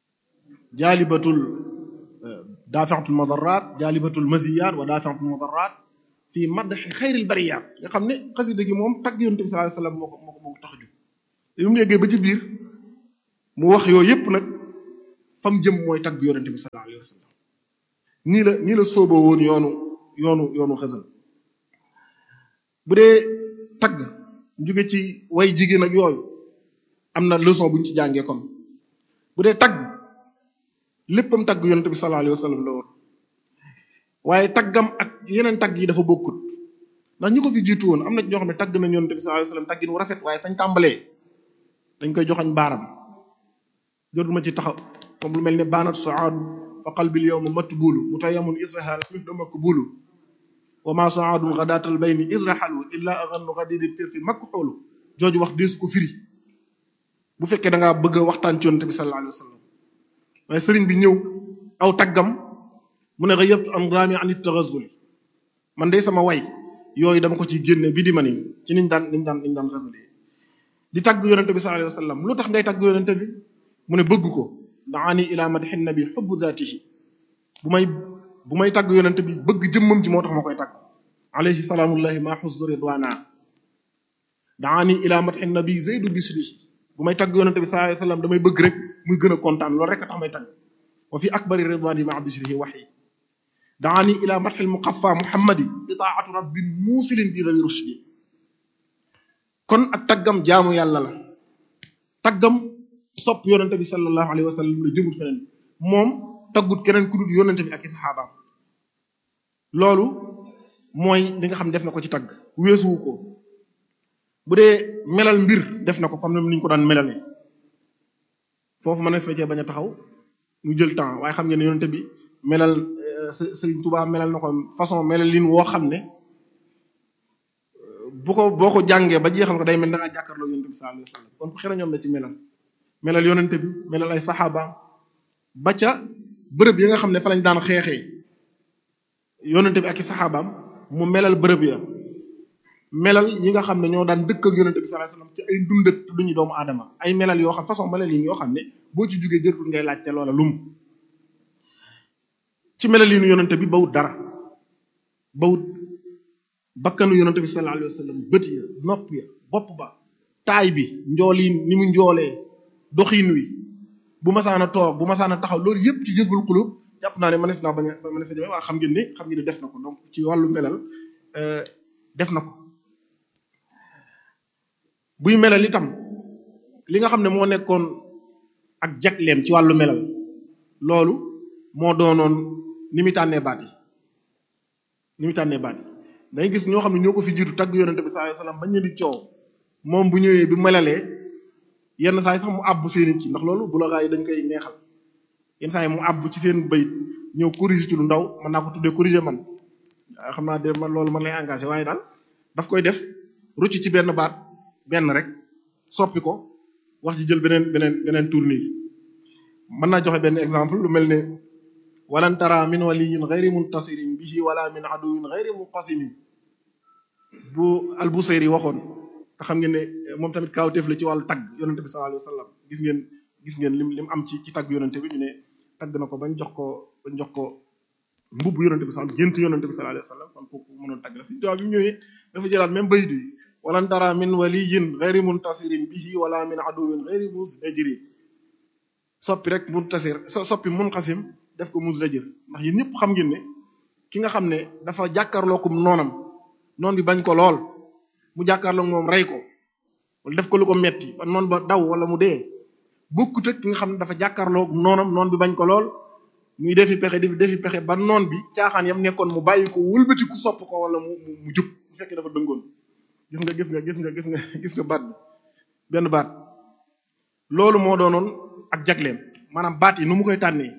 jaalibatul daafiatul madaraat jaalibatul maziyat wa daafiatul madaraat fii madhi xayril bariyaat nga xam ne xasida gi moom tagg yonent bi sallallahu alayhi wasallam moo ko moo ko moo ko tax a jóg te mu yeggee ba ci biir mu wax yooyu yépp nag fam jëm mooy tagg yonent bi sallallahu alayhi wasallam nii la nii la sooboo woon yoonu yoonu yoonu xasal bu dee tagg jóge ci way jigéen ak yooyu am na leçon bu ñu ci jàngee kon bu dee tagg léppam tagg yonent bi sallallahu alayhi wasallam la woon waaye taggam ak yeneen tagg yi dafa bokkut ndax ñu ko fi jiitu woon am na ñoo xam ne tagg nañ yonent bi sallallahu alayhi wasallam taggin wu rafet waaye fañ tàmbalee dañ koy joxañ baaram jotuma ci taxaw comme lu mel ne baanat saadu fa qalbil yawma matbulu mutayamun israhal mif da makbulu wa ma saadun ghadatal bayni israhalu illa aghannu ghadidi tirfi makxoolu jooju wax deesu ko firi bu fekkee da ngaa bëgg a waxtaan ci yonent bi sallallahu alayhi wasallam waaye sëriñ bi ñëw aw taggam mu ne ghayyabtu andaami an at-taghazzuli man de sama way yooyu dama ko ciy génne bi di ma ni ci niñ daan niñ daan niñ daan xasale di tagg yonente bi sallallahu alayhi wasallam lu tax ngay tagg yonente bi mu ne bëgg ko daani ila madhi nabi hubbu dhatihi bu may bu may tagg yonente bi bëgg jëmmam ji moo tax ma koy tagg alayhi salaamullahi ma huzzu ridwana daani ila madhi nabi zaydu bisrihi bu may tagg yonente bi sallallahu alayhi wasallam damay bëgg rek muy gën a kontaan loolu rek a tax may tagg wa fi akbari ridwani ma bisrihi wahyi daani ila madhi muqaffa muhammadi itaatu rabbin muusilin bi dhawi rushdi kon ak taggam jaamu yàlla la taggam sopp yonente bi sallallahu alayhi wa sallam la jëmut feneen moom taggut keneen ku dul yonente bi ak i saxaabaam loolu mooy li nga xam ne def na ko ci tagg weesuwu ko bu dee melal mbir def na ko comme ni ñu ko daan melalee foofu ma ne fekkee bañ a taxaw ñu jël temps waaye xam ngeen ne yonente bi melal Sëriñ Tuubaa melal na ko façon melal lin woo xam ne bu ko boo ko jàngee ba jeexal ko day mel da ngaa jàkkaarloo yonente bi sallallahu alayhi wasallam kon xëy na ñoom la ci melal melal yonente bi melal ay saxaaba ba ca bërëb yi nga xam ne fa lañ daan xeexee yonente bi ak i saxaabaam mu melal bërëb ya melal yi nga xam ne ñoo daan dëkk ak yonente bi sallallahu alayhi wasallam ci ay dundat lu ñu doomu aadama ay melal yoo xam façon melal yi yoo xam ne boo ci jógee jërtul ngay laajte loola lum ci melal yi nu yonente bi bawut dara bawut bakkanu yonente bi sallallahu alayhi wasallam bët ya nopp ya bopp ba taay bi njooliin ni mu njoolee doxiin wi bu masaana toog bu masaana taxaw loolu yëpp ci jësbul xulub jàpp naa ne mënees naa bañ a mënees na waa xam ngeen ne xam ngeen ne def na ko donc ci wàllu melal def na ko buy melal itam li nga xam ne moo nekkoon ak jagleem ci wàllu melal loolu moo doonoon ni mu tànnee baat yi ni mu tànnee baat yi day gis ñoo xam ne ñoo ko fi jiitu tagg yonente bi sallallahu alayhi wasallam bañ di coow moom bu ñëwee bi melalee yenn saa yi sax mu àbb seeni ci ndax loolu bu la gaa yi dañ koy neexal yenn saa yi mu àbb ci seen bayit ñëw corriger ci lu ndaw mën naa ko tuddee corriger man xam naa de man loolu man lay engagé waaye daal daf koy def rucc ci benn baat benn rek soppi ko wax ji jël beneen beneen beneen tournure mën naa joxe benn exemple lu mel ne walan tara min waliyin ghayri muntasirin bihi wala min aduwin ghayri munqasimin bu albusayri waxoon te xam ngeen ne moom tamit kaawteef la ci wàllu tagg yonente bi sallallahu alayhi wasallam gis ngeen gis ngeen lim lim am ci ci tagg yonente bi ñu ne tagg na ko bañ jox ko bañ jox ko mbubb yonente bi sallallahu gént yonente bi sallallahu alayhi wasallam kon kooku mënoon tagg la si tubaab bi mu ñëwee dafa jëlaat même bayit yi walan tara min waliyin ghayri muntasirin bihi wala min aduwin ghayri musdajiri soppi rek muntasir soppi munqasim def ko musdajir ndax yéen ñëpp xam ngeen ne ki nga xam ne dafa jàkkaarlookum noonam noon bi bañ ko lool mu jàkkaarloog moom rey ko wala def ko lu ko metti ba noon ba daw wala mu dee bokkut ak ki nga xam ne dafa jàkkaarloog noonam noon bi bañ ko lool muy defi pexe defi defi pexe ba noon bi caaxaan yam nekkoon mu bàyyi ko wëlbati ku sopp ko wala mu mu jub bu fekkee dafa dëngoon gis nga gis nga gis nga gis nga gis nga baat bi benn baat loolu moo doonoon ak jagleem maanaam baat yi nu mu koy tànnee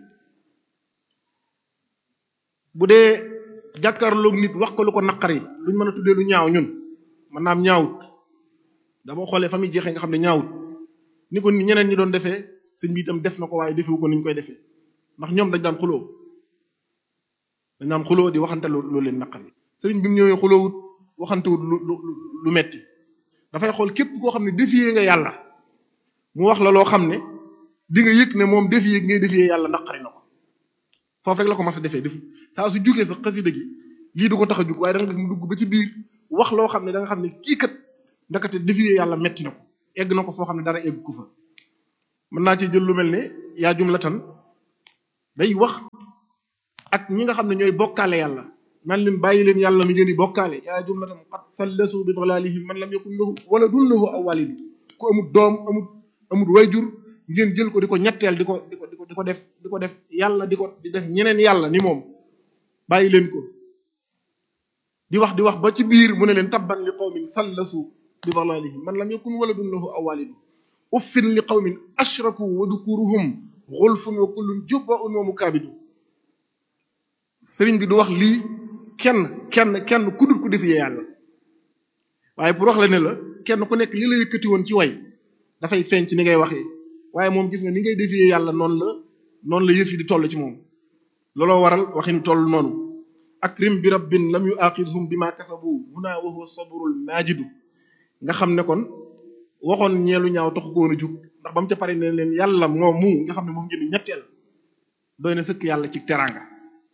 bu dee jàkkaarloog nit wax ko lu ko naqari luñ mën a tuddee lu ñaaw ñun man naam ñaawut dama xoolee fa muy jeexee nga xam ne ñaawut ni ko ñeneen ñi doon defee sëñ bi itam def na ko waaye defewu ko ni ñu koy defee ndax ñoom dañ daan xuloo dañ daan xuloo di waxante lu lu leen naqari sëriñ bi mu ñëwee xuloowut waxantewut lu lu lu metti dafay xool képp koo xam ne défier nga yàlla mu wax la loo xam ne di nga yëg ne moom défier ngay défier yàlla naqari na ko foofu rek la ko mas a defee def saa su jugee sa xasida gi lii du ko tax a jug waaye da nga gis mu dugg ba ci biir wax loo xam ne da nga xam ne kii kat ndakate défier yàlla metti na ko egg na ko foo xam ne dara egg ko fa mën naa ci jël lu mel ne yaa jumlatan day wax ak ñi nga xam ne ñooy bokkaale yàlla man leen bàyyi leen yàlla mi ngeen di bokkaale yaa jumlatan qad fallasu bi dalalihim man lam yakun lahu waladun lahu aw walidu ku amul doom amul amul wayjur ngeen jël ko di ko ñetteel di ko di ko di ko di ko def di ko def yàlla di ko di def ñeneen yàlla ni moom bàyyi leen ko di wax di wax ba ci biir mu ne leen tabban li qawmin fallasu bi dalalihim man lam yakun waladun lahu aw walidu uffin li qawmin ashraku wa dukuruhum xulfun wa kullun jubbaun wa mukaabidu sëriñ bi du wax lii kenn kenn kenn ku dul ku defee yàlla waaye pour wax la ne la kenn ku nekk li la yëkkati woon ci way dafay feeñ ci ni ngay waxee waaye moom gis nga ni ngay defee yàlla noonu la noonu la yëf yi di toll ci moom looloo waral waxin toll noonu akrim bi rabbin lam yu aqidhum bima kasabu huna wa huwa sabrul majidu nga xam ne kon waxoon ñeelu ñaaw taxu ko woon a jug ndax ba mu ca pare ne leen yàlla moom mu nga xam ne moom ngeen ñetteel doy na sëkk yàlla ci teraanga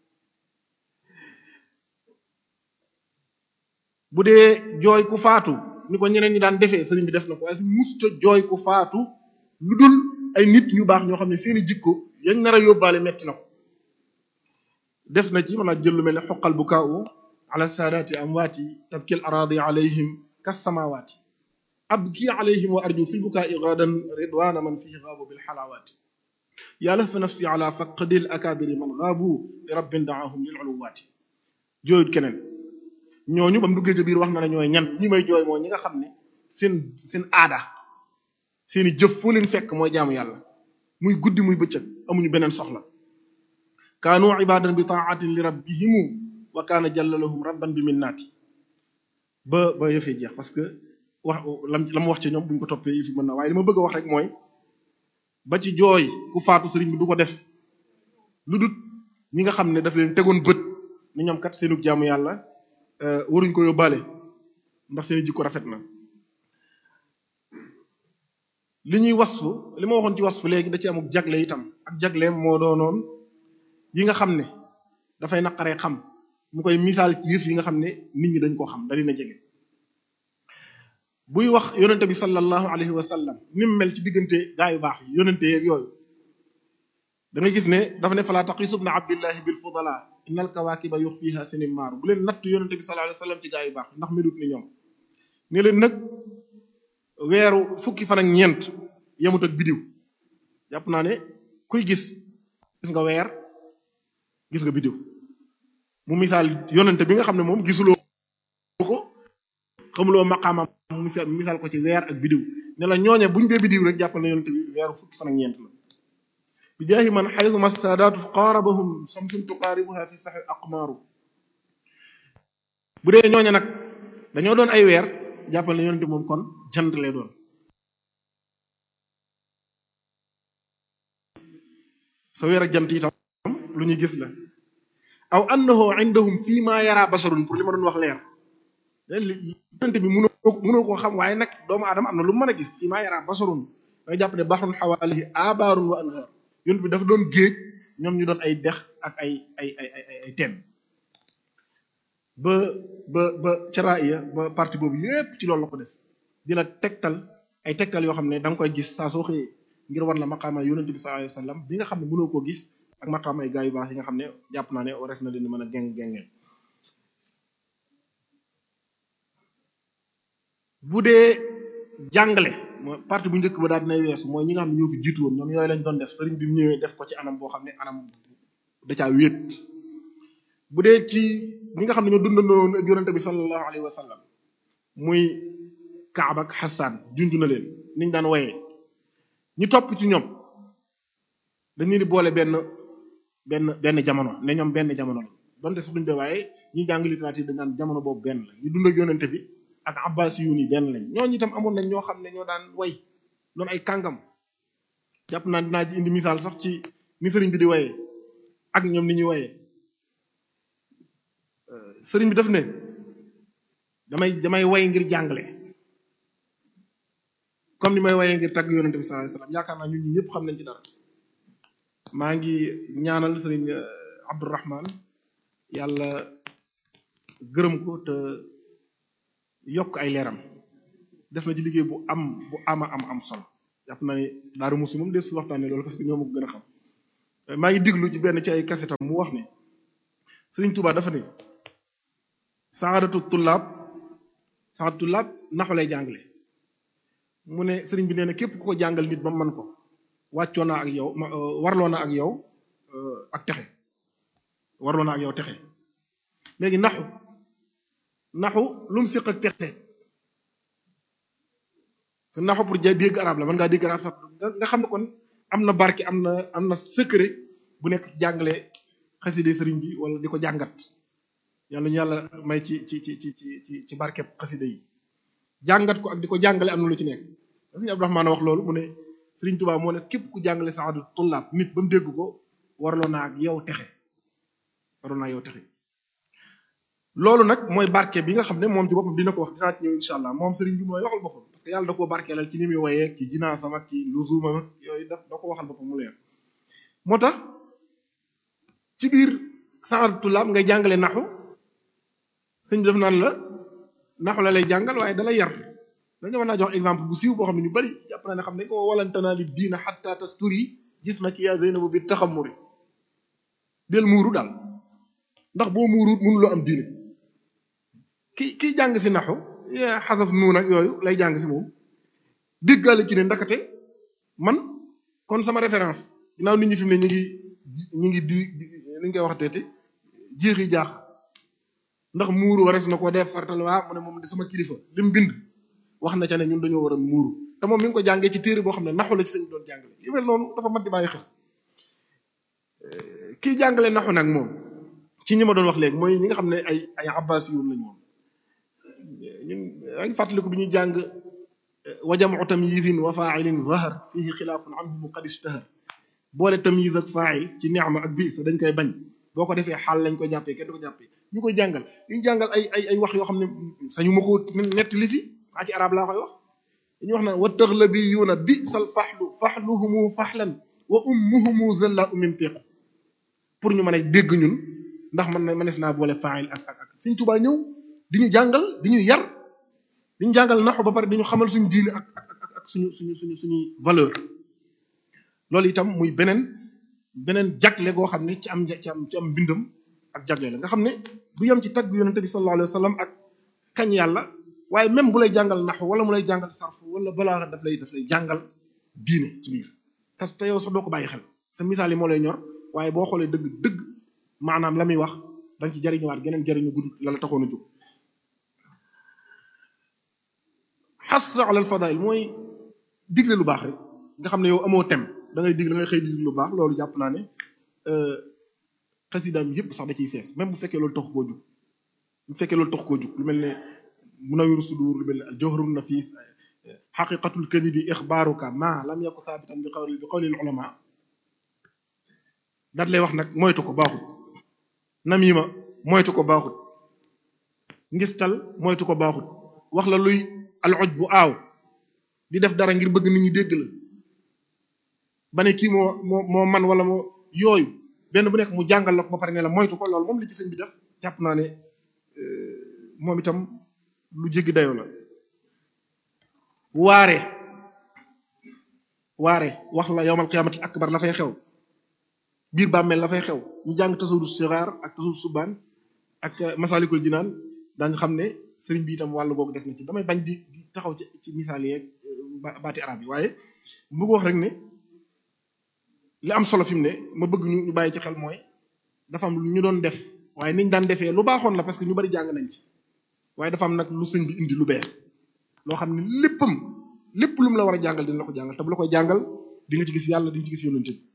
bu dee jooy ku faatu ni ko ñeneen ñi daan defee sëriñ bi def na ko waaye si musta jooy ku faatu lu dul ay nit ñu baax ñoo xam ne seeni jikko yañ nar a yóbbaale metti na ko def na ci mën a jël lu mel ne xoqal bu kaawu ala saadaati amwaati tabkil araadi alayhim kas samawaati abki alayhim wa arju fil bukaai gaadan ridwana man fihi gaabu bil xalawaati yàlla fa nafsi ala faqdil akabiri man gaabu li rabbin daahum lil uluwaati jooyut keneen ñooñu ba mu duggee ca biir wax na la ñooy ñan ñi may jooy moo ñi nga xam ne seen seen aada seeni jëf foo leen fekk mooy jaamu yàlla muy guddi muy bëccëg amuñu beneen soxla kaanu ibadan bi taatin li rabbihimu wa kaana jalla lahum rabban bi minnaati ba ba yëfee jeex parce que wax lam la mu wax ci ñoom buñ ko toppee yi fi mën na waaye li ma bëgg a wax rek mooy ba ci jooy ku faatu sëriñ bi du ko def lu dut ñi nga xam ne daf leen tegoon bët ni ñoom kat seenu jaamu yàlla waruñ ko yóbbaale ndax seeni jikko rafet na li ñuy wasfu li ma waxoon ci wasfu léegi da ci amuk jagle itam ak jagleem moo doonoon yi nga xam ne dafay naqaree xam mu koy misaal ci yëf yi nga xam ne nit ñi dañ koo xam da dina jege buy wax yonente bi sallallahu alayhi wa sallam ni mu mel ci diggante gaa yu baax yi yonente yeeg yooyu da nga gis ne dafa ne falaa taqisu ibna abdillahi bil fudala innal kawaakiba yuxfiha sinim maaru bu leen natt yonente bi sallallahu alayhi wa sallam ci gaa yu baax ndax melut ni ñoom ne leen nag weeru fukki fan ak ñeent yemut ak bidiw jàpp naa ne kuy gis gis nga weer gis nga bidiw mu misaal yonente bi nga xam ne moom gisuloo ko xamuloo maqaamam mu misaal misaal ko ci weer ak bidiw ne la ñooñe buñ dee bidiw rek jàppal na yonente bi weeru fukki fan ak ñeent la bi jaahi man xaytu massaadaatu qaarabahum samsun tuqaaribuha fi saxi aqmaaru bu dee ñooñe nag dañoo doon ay weer jàppal na yonente moom kon jant lay doon sa weer ak jant itam lu ñuy gis la aw annahu indahum fii ma yara basarun pour li ma doon wax leer yonente bi mënoo mënoo koo xam waaye nag doomu aadama am na lu mën a gis fii ma yara basarun danga jàpp ne baxrun xawaalihi abaarun wa anhaar yonent bi dafa doon géej ñoom ñu doon ay dex ak ay ay ay ay ay teen ba ba ba caraaya ba parti boobu yépp ci loolu la ko def di la tegtal ay tegtal yoo xam ne da nga koy gis saa soo xëyee ngir war la maqaama yonent bi sallallahu alayhi wasallam bi nga xam ne mënoo koo gis ak maqaama ay gaa yu baax yi nga xam ne jàpp naa ne ores na leen mën a geng gengeel bu dee jàngale mooy partie bu njëkk ba daal dinay weesu mooy ñi nga xam ne ñoo fi jiitu woon ñoom yooyu lañ doon def sëriñ bi mu ñëwee def ko ci anam boo xam ne anam da caa wéet bu dee ci ñi nga xam ne ñoo dundandoon ak yonente bi sallallahu alayhi wa sallam muy Kaab ak Xasaan junj na leen niñ daan woyee ñi topp ci ñoom dañu di boole benn benn benn jamono ne ñoom benn jamono la donte sax duñ be waaye ñi jàng littérature dañ daan jamono boobu benn la ñu dund ak yonente bi ak abbas yu ni benn lañ ñooñu itam amoon nañ ñoo xam ne ñoo daan way doon ay kàngam jàpp naa dinaa ci indi misaal sax ci ni sëriñ bi di wayee ak ñoom ni ñuy wayee sëriñ bi daf ne damay damay way ngir jàngale comme ni may wayee ngir tagg yonente bi sallallahu alayhi wasallam yaakaar naa ñun ñi ñëpp xam nañ ci dara maa ngi ñaanal sëriñ Abdourahman yàlla gërëm ko te yokk ay leeram def na ci liggéey bu am bu ama am am solo jàpp na ne Daaru Muxti moom des fi waxtaanee loolu parce que ñoo ma ko gën a xam maa ngi diglu ci benn ci ay kasetam mu wax ne Sëriñ Tuubaa dafa ne saadatu tullaab saadatu tullaab naxu lay jàngale mu ne sëriñ bi nee na képp ku ko jàngal nit ba man ko wàccoo naa ak yow warloo na ak yow ak texe warloo na ak yow texe léegi naxu naxu lu mu séq ak texe su naxu pour ja dégg arab la mën ngaa dégg arab sax nga xam ne kon am na barke am na am na secret bu nekk jàngale xaside sëriñ bi wala di ko jàngat yàlla ñu yàlla may ci ci ci ci ci ci barkeb xaside yi jàngat ko ak di ko jàngale am na lu ci nekk sëriñ Abdourahmane wax loolu mu ne sëriñ Tuubaa moo ne képp ku jàngale saadu tullaab nit ba mu dégg ko warloo naa ak yow texe warloo naa yow texe loolu nag mooy barke bi nga xam ne moom ci boppam dina ko wax dinaa ci ñëw incha allah moom sëriñ bi mooy waxal boppam parce que yàlla da koo barkeelal ci ni muy woyee ki jinaasam ak ki luzumam ak yooyu daf da ko waxal boppam mu leer moo tax ci biir saadu tullaab ngay jàngale naxu sëñ bi def naan la naxu la lay jàngal waaye dalay yar dañu mën naa jox exemple bu siiw boo xam ne ñu bari jàpp naa ne xam nañ ko walantanaa li diina xatta tasturi gis ma ki yaa Zeynabu bi taxamuri del muuru daal ndax boo muuruut mënuloo am diine ki kiy jàng si naxu xasaf nuun ak yooyu lay jàng si moom déggaale ci ne ndakate man kon sama référence ginnaaw nit ñi fi mu ne ñu ngi ñu ngi di li ñu koy wax teeti jeexi jaax ndax muuru wares na ko def fartal waa mu ne moom di sama kilifa li mu bind wax na ca ne ñun dañoo war a muuru te moom mi ngi ko jàngee ci téere boo xam ne naxu la ci sëñ doon jàngale yu mel noonu dafa mat di bàyyi xel kii jàngale naxu nag moom ci ñi ma doon wax léegi mooy ñi nga xam ne ay ay abbas yoon lañu woon ñun yaa ngi fàttaliku bi ñuy jàng wa jam'u tamyizin wa fa'ilin zahar fihi xilaafun anhum qad ishtahar boole tamyiz ak fa'il ci ni'ma ak bis dañ koy bañ boo ko defee xaal lañ koy jàppee kenn du ko jàppee ñu koy jàngal ñu jàngal ay ay ay wax yoo xam ne sañu ma ko nettali fi maa ci arab laa koy wax dañuy wax naan wa taxlabiyuuna bi sal faxlu faxluhumu faxlan wa ummuhumu zalla umintiq pour ñu mën a dégg ñun ndax man na mënees naa boole fa'il ak ak ak Sëriñ Tuubaa ñëw di ñu jàngal di ñu yar di ñu jàngal naxu ba pare di ñu xamal suñu diine ak ak ak suñu suñu suñu suñuy valeur loolu itam muy beneen beneen jagle goo xam ne ci am ci am ci am mbindam ak jagle la nga xam ne du yem ci tagg yonente bi sallallahu alayhi wa sallam ak kañ yàlla waaye même bu lay jàngal naxu wala mu lay jàngal sarfu wala balaa daf lay daf lay jàngal diine ci biir te te yow sax doo ko bàyyi xel sa misaal yi moo lay ñor waaye boo xoolee dëgg dëgg maanaam la muy wax dañ ci jariñuwaat geneen jariñu gudd la la taxoon a jóg xas ala al fadail mooy digle lu baax rek nga xam ne yow amoo tem da ngay digle da ngay xëy di digle lu baax loolu jàpp naa ne xasidaam yëpp sax da ciy fees même bu fekkee loolu tax koo jug bu fekkee loolu tax koo jug lu mel ne munawiru sudur lu mel ne al jawharun nafis xaqiqatul kadibi ixbaaruka ma lam yaku thaabitan bi qawli bi qawli al ulama daat lay wax nag moytu ko baaxut namima moytu ko baaxut ngistal moytu ko baaxut wax la luy al oj bu aaw di def dara ngir bëgg nit ñi dégg la ba ne kii moo moo moo man wala moo yooyu benn bu nekk mu jàngal la ko ba pare ne la moytu ko loolu moom li ci sëñ bi def jàpp naa ne moom itam lu jéggi dayoo la waare waare wax la yowmal qiyaamati akbar la fay xew biir bàmmeel la fay xew ñu jàng tasawudu sixaar ak tasawudu subaan ak masalikul jinaan daañu xam ne sëriñ bi itam wàllu googu def na ci damay bañ di di taxaw ci ci misaal yeeg baati arab yi waaye mu bëgg wax rek ne li am solo fi mu ne ma bëgg ñu ñu bàyyi ci xel mooy dafa am lu ñu doon def waaye niñ daan defee lu baaxoon la parce que ñu bari jàng nañ ci waaye dafa am nag lu sëñ bi indi lu bees loo xam ne léppam lépp lu mu la war a jàngal dina la ko jàngal te bu la koy jàngal di nga ci gis yàlla di nga ci gis yonent bi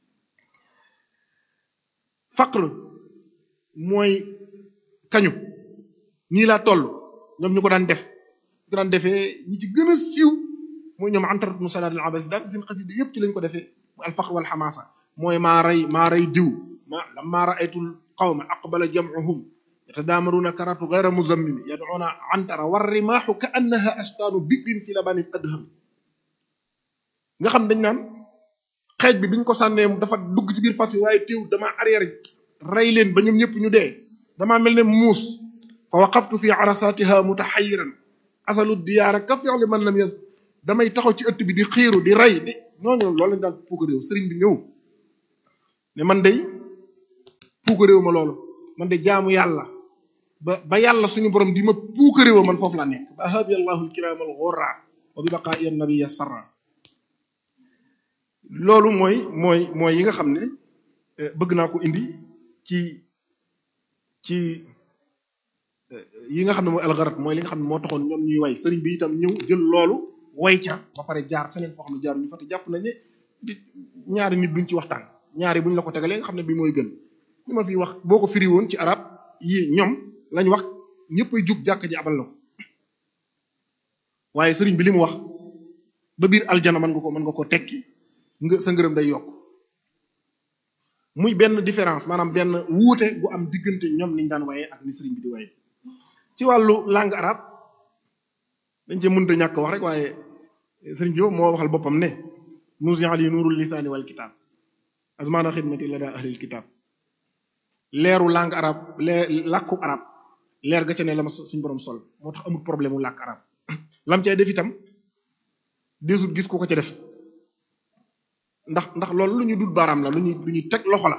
faqr mooy kañu nii laa toll ñoom ñu ko daan def ñu ko daan defee ñi ci gën a siiw mooy ñoom antarat mu salaat al abasi daal seen xasida yëpp ci lañ ko defee al faqr wal xamaasa mooy maa rey maa rey diw ma lamma raaytul qawma aqbala jamcuhum yatadaamaruuna karatu gayra muzammimi yadcuuna antara war rimaaxu ka annaha ashtaanu bikrin fi labanin adham nga xam dañ naan xeej bi biñ ko sànnee dafa dugg ci biir fas yi waaye teew dama arrière rey leen ba ñoom ñëpp ñu dee damaa mel ne muus fa waqaftu fi arasatiha mutaxayiran asalu diyaara ka fi'li man lam yas damay taxaw ci ëtt bi di xiiru di rey di ñooñu loolu lañ daan puuk réew sëriñ bi ñëw ne man day puuk réew ma loolu man de jaamu yàlla ba ba yàlla suñu borom di ma puuk réew man foofu laa nekk ba habi allahu alkiram al ghurra wa bi baqaa'i an-nabiyya sarra loolu mooy mooy mooy yi nga xam ne bëgg naa ko indi ci ci yi nga xam ne mooy algarat mooy li nga xam ne moo taxoon ñoom ñuy way sëriñ bi itam ñëw jël loolu way ca ba pare jaar feneen foo xam ne jaar ñu fa te jàpp nañ ne di ñaari nit duñ ci waxtaan ñaari buñ la ko tegalee nga xam ne bi mooy gën li ma fi wax boo ko firi woon ci arab yi ñoom lañ wax ñëppay jug jàkk ji abal la ko waaye sëriñ bi li mu wax ba biir aljana mën nga ko mën nga ko tekki nga sa ngërëm day yokk muy benn différence maanaam benn wuute gu am diggante ñoom niñ daan waye ak ni sëriñ bi di waye ci wàllu langue arabe dañ cee mënta ñàkk wax rek waaye sëriñ bi moo waxal boppam ne nuusi ali nuurul lisaani wal kitaab azmaana xidmati la daa ahlil kitaab leeru langue arabe leer làkku arabe leer ga ca ne la ma suñ borom sol moo tax amul problème mu làkk arabe lam cay def itam desut gis ko ko ca def ndax ndax loolu lu ñu dut baaraam la lu ñuy lu ñuy teg loxo la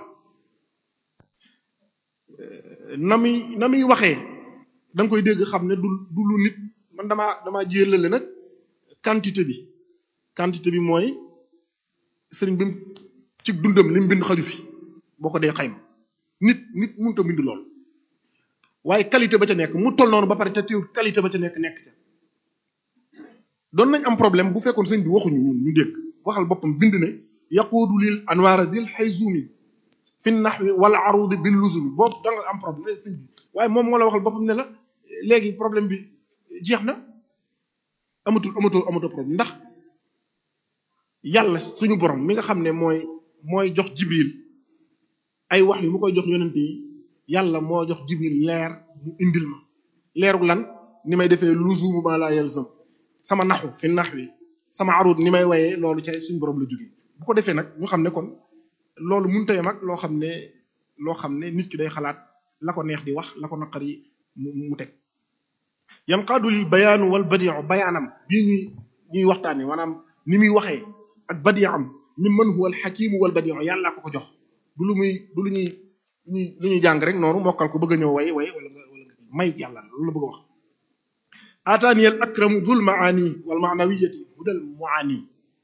na muy na muy waxee da nga koy dégg xam ne du du lu nit man damaa damaa jëlale nag quantité bi quantité bi mooy sëriñ bi ci dundam li mu bind xaju fi boo ko dee xayma nit nit mënut a bind lool waaye qualité ba ca nekk mu toll noonu ba pare te teew qualité ba ca nekk nekk ca doon nañ am problème bu fekkoon sëñ bi waxuñu ñun ñu dégg waxal boppam bind ne yaquudu lil anwaara dil xayzumi fi naxwi wal arudi bil luzumi boobu da nga am problème sëñ bi waaye moom moo la waxal boppam ne la léegi problème bi jeex na amatul amatoo amatoo problème ndax yàlla suñu borom mi nga xam ne mooy mooy jox jibril ay wax yu mu koy jox yonent yi yàlla moo jox jibril leer mu indil ma leeru lan ni may defee luzumu ma la yalzam sama naxu fi naxwi sama arud ni may wayee loolu ca suñu borom la jógee bu ko defee nag ñu xam ne kon loolu mënta yam ak loo xam ne loo xam ne nit ki day xalaat la ko neex di wax la ko naqari mu mu teg yanqaadu lil bayaanu wal badiu bayaanam bii ñuy ñuy waxtaane maanaam ni muy waxee ak badiam mi man huwa al xakimu wal badiu yàlla ko ko jox du lu muy du lu ñuy lu ñuy jàng rek noonu mokkal ko bëgg a ñëw way way wala nga wala nga mayu yàlla loolu la bëgg a wax aataani al akramu dul maani wal maanawiyati hudal muani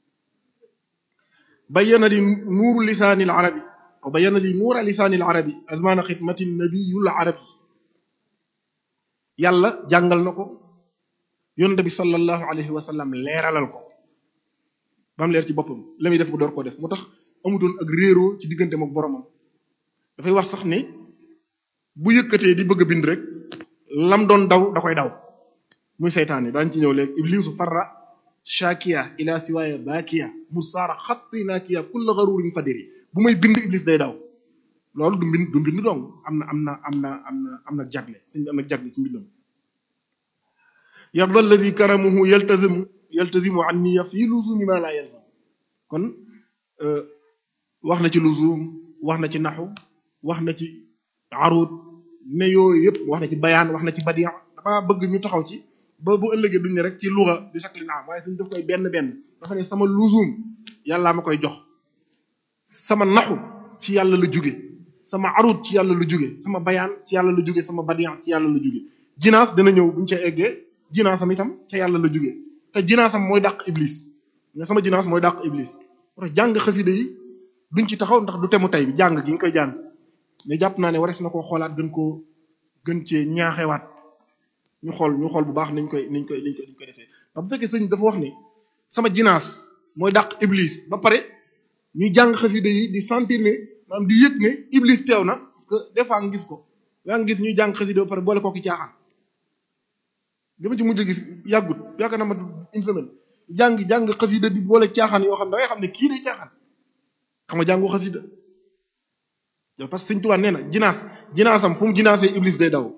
bayyana li nuuru lisaani al arabi aw bayyana li nuura lisaani al arabi azmaana xidmati nabiyul arabi yàlla jàngal na ko yonente bi sallallahu alayhi wa sallam leeralal ko ba mu leer ci boppam la muy def mu door koo def moo tax amutoon ak réeroo ci diggante mook boromam dafay wax sax ne bu yëkkatee di bëgg a bind rek lam doon daw da koy daw muy seytaane daañu ci ñëw léegi iblisu farra shakiya ila siwaaya bakiya musaara xatti naakiya kulla garurin fadiri bu may bind iblis day daw loolu du mbind du mbind dong am na am na am na am na am na jagle sëñ bi am na jagle ci mbindam yarda alladi karamuhu yaltazimu yaltazimu anniya fi luzumi ma la yalzam kon wax na ci luzum wax na ci naxu wax na ci arud ne yooyu yëpp wax na ci bayaan wax na ci badia dama bëgg ñu taxaw ci ba bu ëllëgee duñ ne rek ci luga bi shakli naam waaye suñ daf koy benn benn dafa ne sama luzum yàllaa ma koy jox sama naxu ci yàlla la jóge sama arut ci yàlla la jóge sama bayaan ci yàlla la jóge sama badian ci yàlla la jóge jinaas dina ñëw buñ ca eggee jinaasam itam ca yàlla la jóge te jinaasam mooy dàq iblis mais sama jinaas mooy dàq iblis parce que jàng xasida yi duñ ci taxaw ndax du temu tey bi jàng gi ñu koy jàng mais jàpp naa ne warees na koo xoolaat gën koo gën cee ñaaxewaat ñu xool ñu xool bu baax niñ koy niñ koy niñ koy niñ koy defee ndax bu fekkee sëñ dafa wax ne sama jinaas mooy dàq iblis ba pare ñuy jàng xasida yi di sentir ne maanaam di yëg ne iblis teew na parce que des fois nga gis ko yaa ngi gis ñuy jàng xasida ba pare boole kooki caaxaan li ma ci mujj gis yàggut yaakaar naa ma une semaine jàng jàng xasida di boole caaxaan yoo xam ne da ngay xam ne kii day caaxaan xam nga jàngu xasida yow parce que Sëñ Tuubaa nee na jinaas jinaasam fu mu jinaasee iblis day daw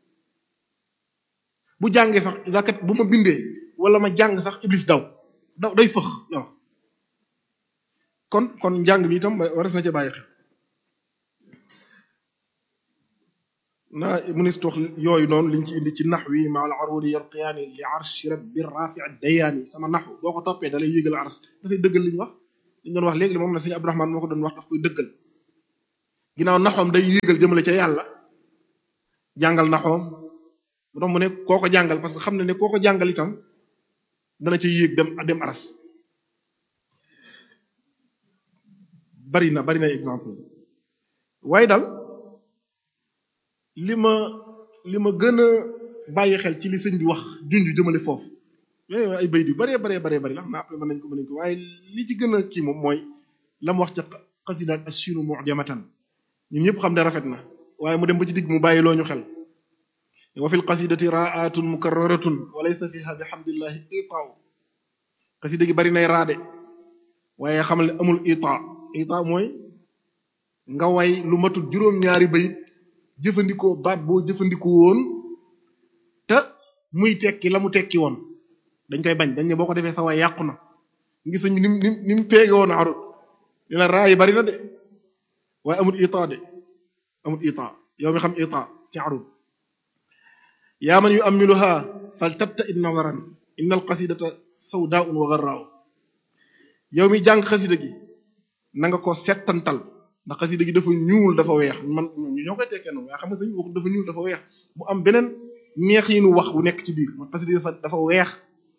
bu jàngee sax zakat bu ma bindee wala ma jàng sax iblis daw daw day fëx waaw kon kon njàng bi itam waras na ca bàyyi xel naa munis tox yooyu noonu liñ ci indi ci nax wi ma al arudi yalqiyaani li arshi rabbi rafi dayaani sama naxu boo ko toppee dalay yéegal ars dafay dëggal li ñu wax li ñu doon wax léegi moom na sëñ Abdourahmane moo ko doon wax daf koy dëggal ginnaaw naxoom day yéegal jëmale ca yàlla jàngal naxoom mu tax mu ne koo ko jàngal parce que xam ne ne koo ko jàngal itam dana ca yéeg dem dem aras bari na bari na exemple waaye daal li ma li ma gën a bàyyi xel ci li sëñ bi wax junj jëmale foofu yooyu ay bayit yu baree baree baree bari la xam naa après mën nañ ko mën nañ ko waaye li ci gën a kii moom mooy la mu wax ca xasida ak assinu mu'jamatan ñun ñëpp xam ne rafet na waaye mu dem ba ci digg mu bàyyi loo ñu xel wa fil qasidati ra'atun mukarraratun wa laysa fiha bihamdillahi itaaw xasida gi bari nay raade waaye xamal ne amul itaa itaa mooy nga way lu matul juróom-ñaari bayit jëfandikoo baat boo jëfandikoo woon te muy tekki la mu tekki woon dañ koy bañ dañ ne boo ko defee sa way yàqu na ngi sëñ bi ni mu ni mu ni mu peege woon arut li la raa yi bari na de waaye amul itaa de amul itaa yow mi xam itaa ci arut yaa man yu amiluha fal tabta id nazaran inna al qasidata sawdaun wa garraaw yow mi jàng xasida gi na nga ko settantal ndax xasida gi dafa ñuul dafa weex man ñoo koy tekkee noonu waaye xam nga sëñ wax dafa ñuul dafa weex mu am beneen neex yi nu wax bu nekk ci biir man xasida gi dafa dafa weex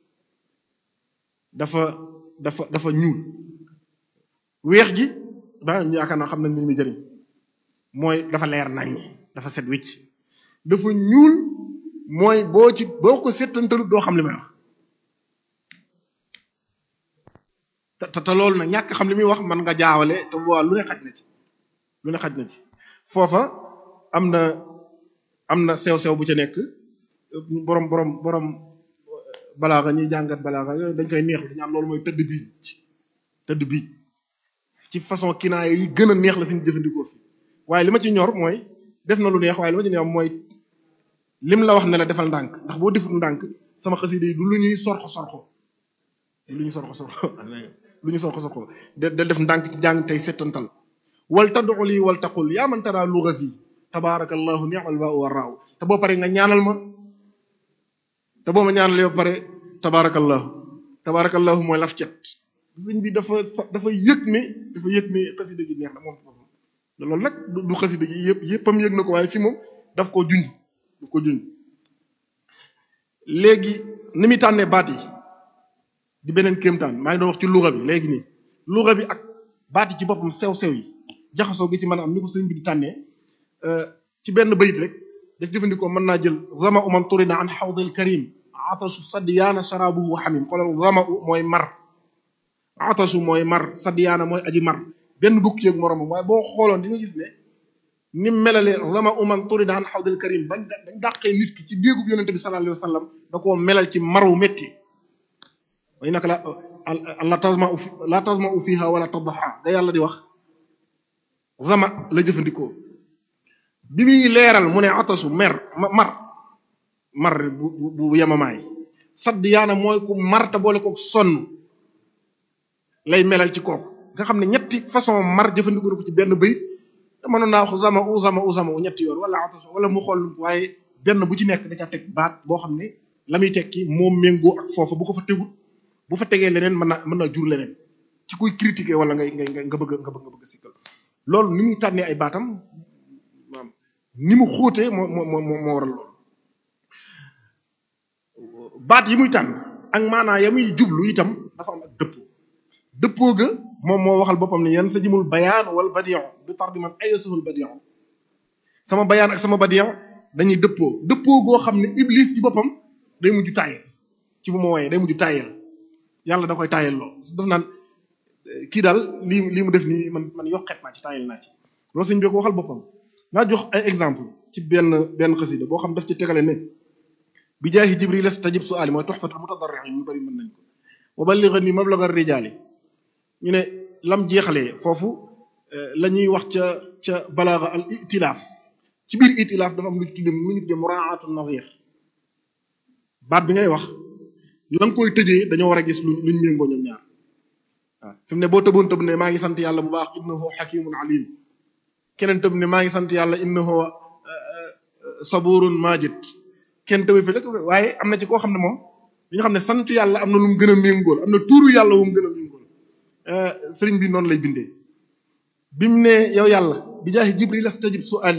dafa dafa dafa ñuul weex gi ba yaakaar naa xam nañ mi muy jëriñ mooy dafa leer nañ dafa set wicc dafa ñuul mooy boo ci boo ko settantalut doo xam li may wax te te loolu nag ñàkk xam li muy wax man nga jaawale te waa lu ne xaj na ci lu ne xaj na ci foofa am na am na sew-sew bu ca nekk borom borom borom balaaxa ñuy jàngat balaaxa yooyu dañ koy neex di ñaan loolu mooy tëdd biij tëdd biij ci façon kinaaya yi gën a neex la suñu jëfandikoo fi waaye li ma ci ñor mooy def na lu neex waaye li ma ci neex mooy lim la wax ne la defal ndànk ndax boo deful ndànk sama xasida yi du lu ñuy sorxo sorxo lu ñuy sorxo sorxo lu ñu sorxo sorxo de de def ndànk ci jàng tey settantal wal tad'u lii wal taqul yaa man tara lughasi tabaarakallahu ni'mal baa'u wa raaw te boo pare nga ñaanal ma te boo ma ñaanalee ba pare tabaarakallahu tabaarakallahu mooy laf cet sëñ bi dafa sa dafa yëg ne dafa yëg ne xasida gi neex na moom foofu loolu nag du xasida gi yëpp yëppam yëg na ko waaye fii moom daf koo junj daf ko junj léegi ni muy tànnee baat yi di beneen kéemtaan maa ngi doon wax ci luga bi léegi nii luga bi ak baat yi ci boppam sew-sew yi jaxasoo gi ci mën a am ni ko sëñ bi di tànnee ci benn bayit rek daf jëfandikoo mën naa jël zama u man turina an xawdil karim atasu sadiyaana sharabuhu xamim xoolal zama u mooy mar atasu mooy mar sadiyaana mooy aji mar benn bukk yeeg moromam waaye boo xooloon di nga gis ne ni melale zama u man turina an xawdil karim bañ dañ dàqee nit ki ci déegub yonente bi sallallahu alayhi wa sallam da koo melal ci maru métti way naka la la tasma u la tasma u fiha wala tadha da yàlla di wax zama la jëfandikoo bi muy leeral mu ne atasu mer mar mar bu bu yemamaay sadd yaana mooy ku mar te boole kook sonn lay melal ci kooku nga xam ne ñetti façon mar jëfandikoo na ko ci benn bayit te mënoon naa wax zama u zama u zama u ñetti yoon wala atasu wala mu xool waaye benn bu ci nekk da ca teg baat boo xam ne la muy tekki moom méngoo ak foofa bu ko fa tegut bu fa tegee leneen mën naa mën naa jur leneen ci kuy critiquer wala ngay ngay nga bëgg nga bëgg nga bëgg sikkal loolu ni muy tànnee ay baatam maam ni mu xóotee moo moo moo moo waral loolu baat yi muy tànn ak maanaa ya muy jublu itam dafa am ak dëppoo dëppoo ga moom moo waxal boppam ne yan sa jimul bayaan wal badion bi tar di man ay suhul badion sama bayaan ak sama badion dañuy dëppoo dëppoo goo xam ne iblis ci boppam day mujj tàyyel ci bu ma wooyee day mujj tàyyel yàlla da koy tàyyel loo daf naan kii daal lii lii mu def nii man man yokket naa ci tàyyel naa ci loolu sëñ bi ko waxal boppam naa jox ay exemple ci benn benn xasida boo xam daf ci tegale ne bi jaahi jibril stajib su'ali mooy tuhfatul mutadarri'in ñu bari mën nañ ko wa ballighni mablagha rijaali ñu ne lam jeexalee foofu la ñuy wax ca ca balaaga al itilaaf ci biir itilaaf dafa am lu ñu tudde lu ñu tudde muraatu nazir baat bi ngay wax la nga koy tëjee dañoo war a gis luñ luñ méngoo ñoom ñaar waaw fi mu ne boo tëboon tëb ne maa ngi sant yàlla bu baax innahu hakimun alim keneen tëb ne maa ngi sant yàlla innahu saburun majid kenn tawe fi rek waaye am na ci koo xam ne moom li nga xam ne sant yàlla am na lu mu gën a méngool am na tuuru yàlla wu mu gën a méngool sëriñ bi noonu lay bindee bi mu ne yow yàlla bi jaahi jibril astajib su'ali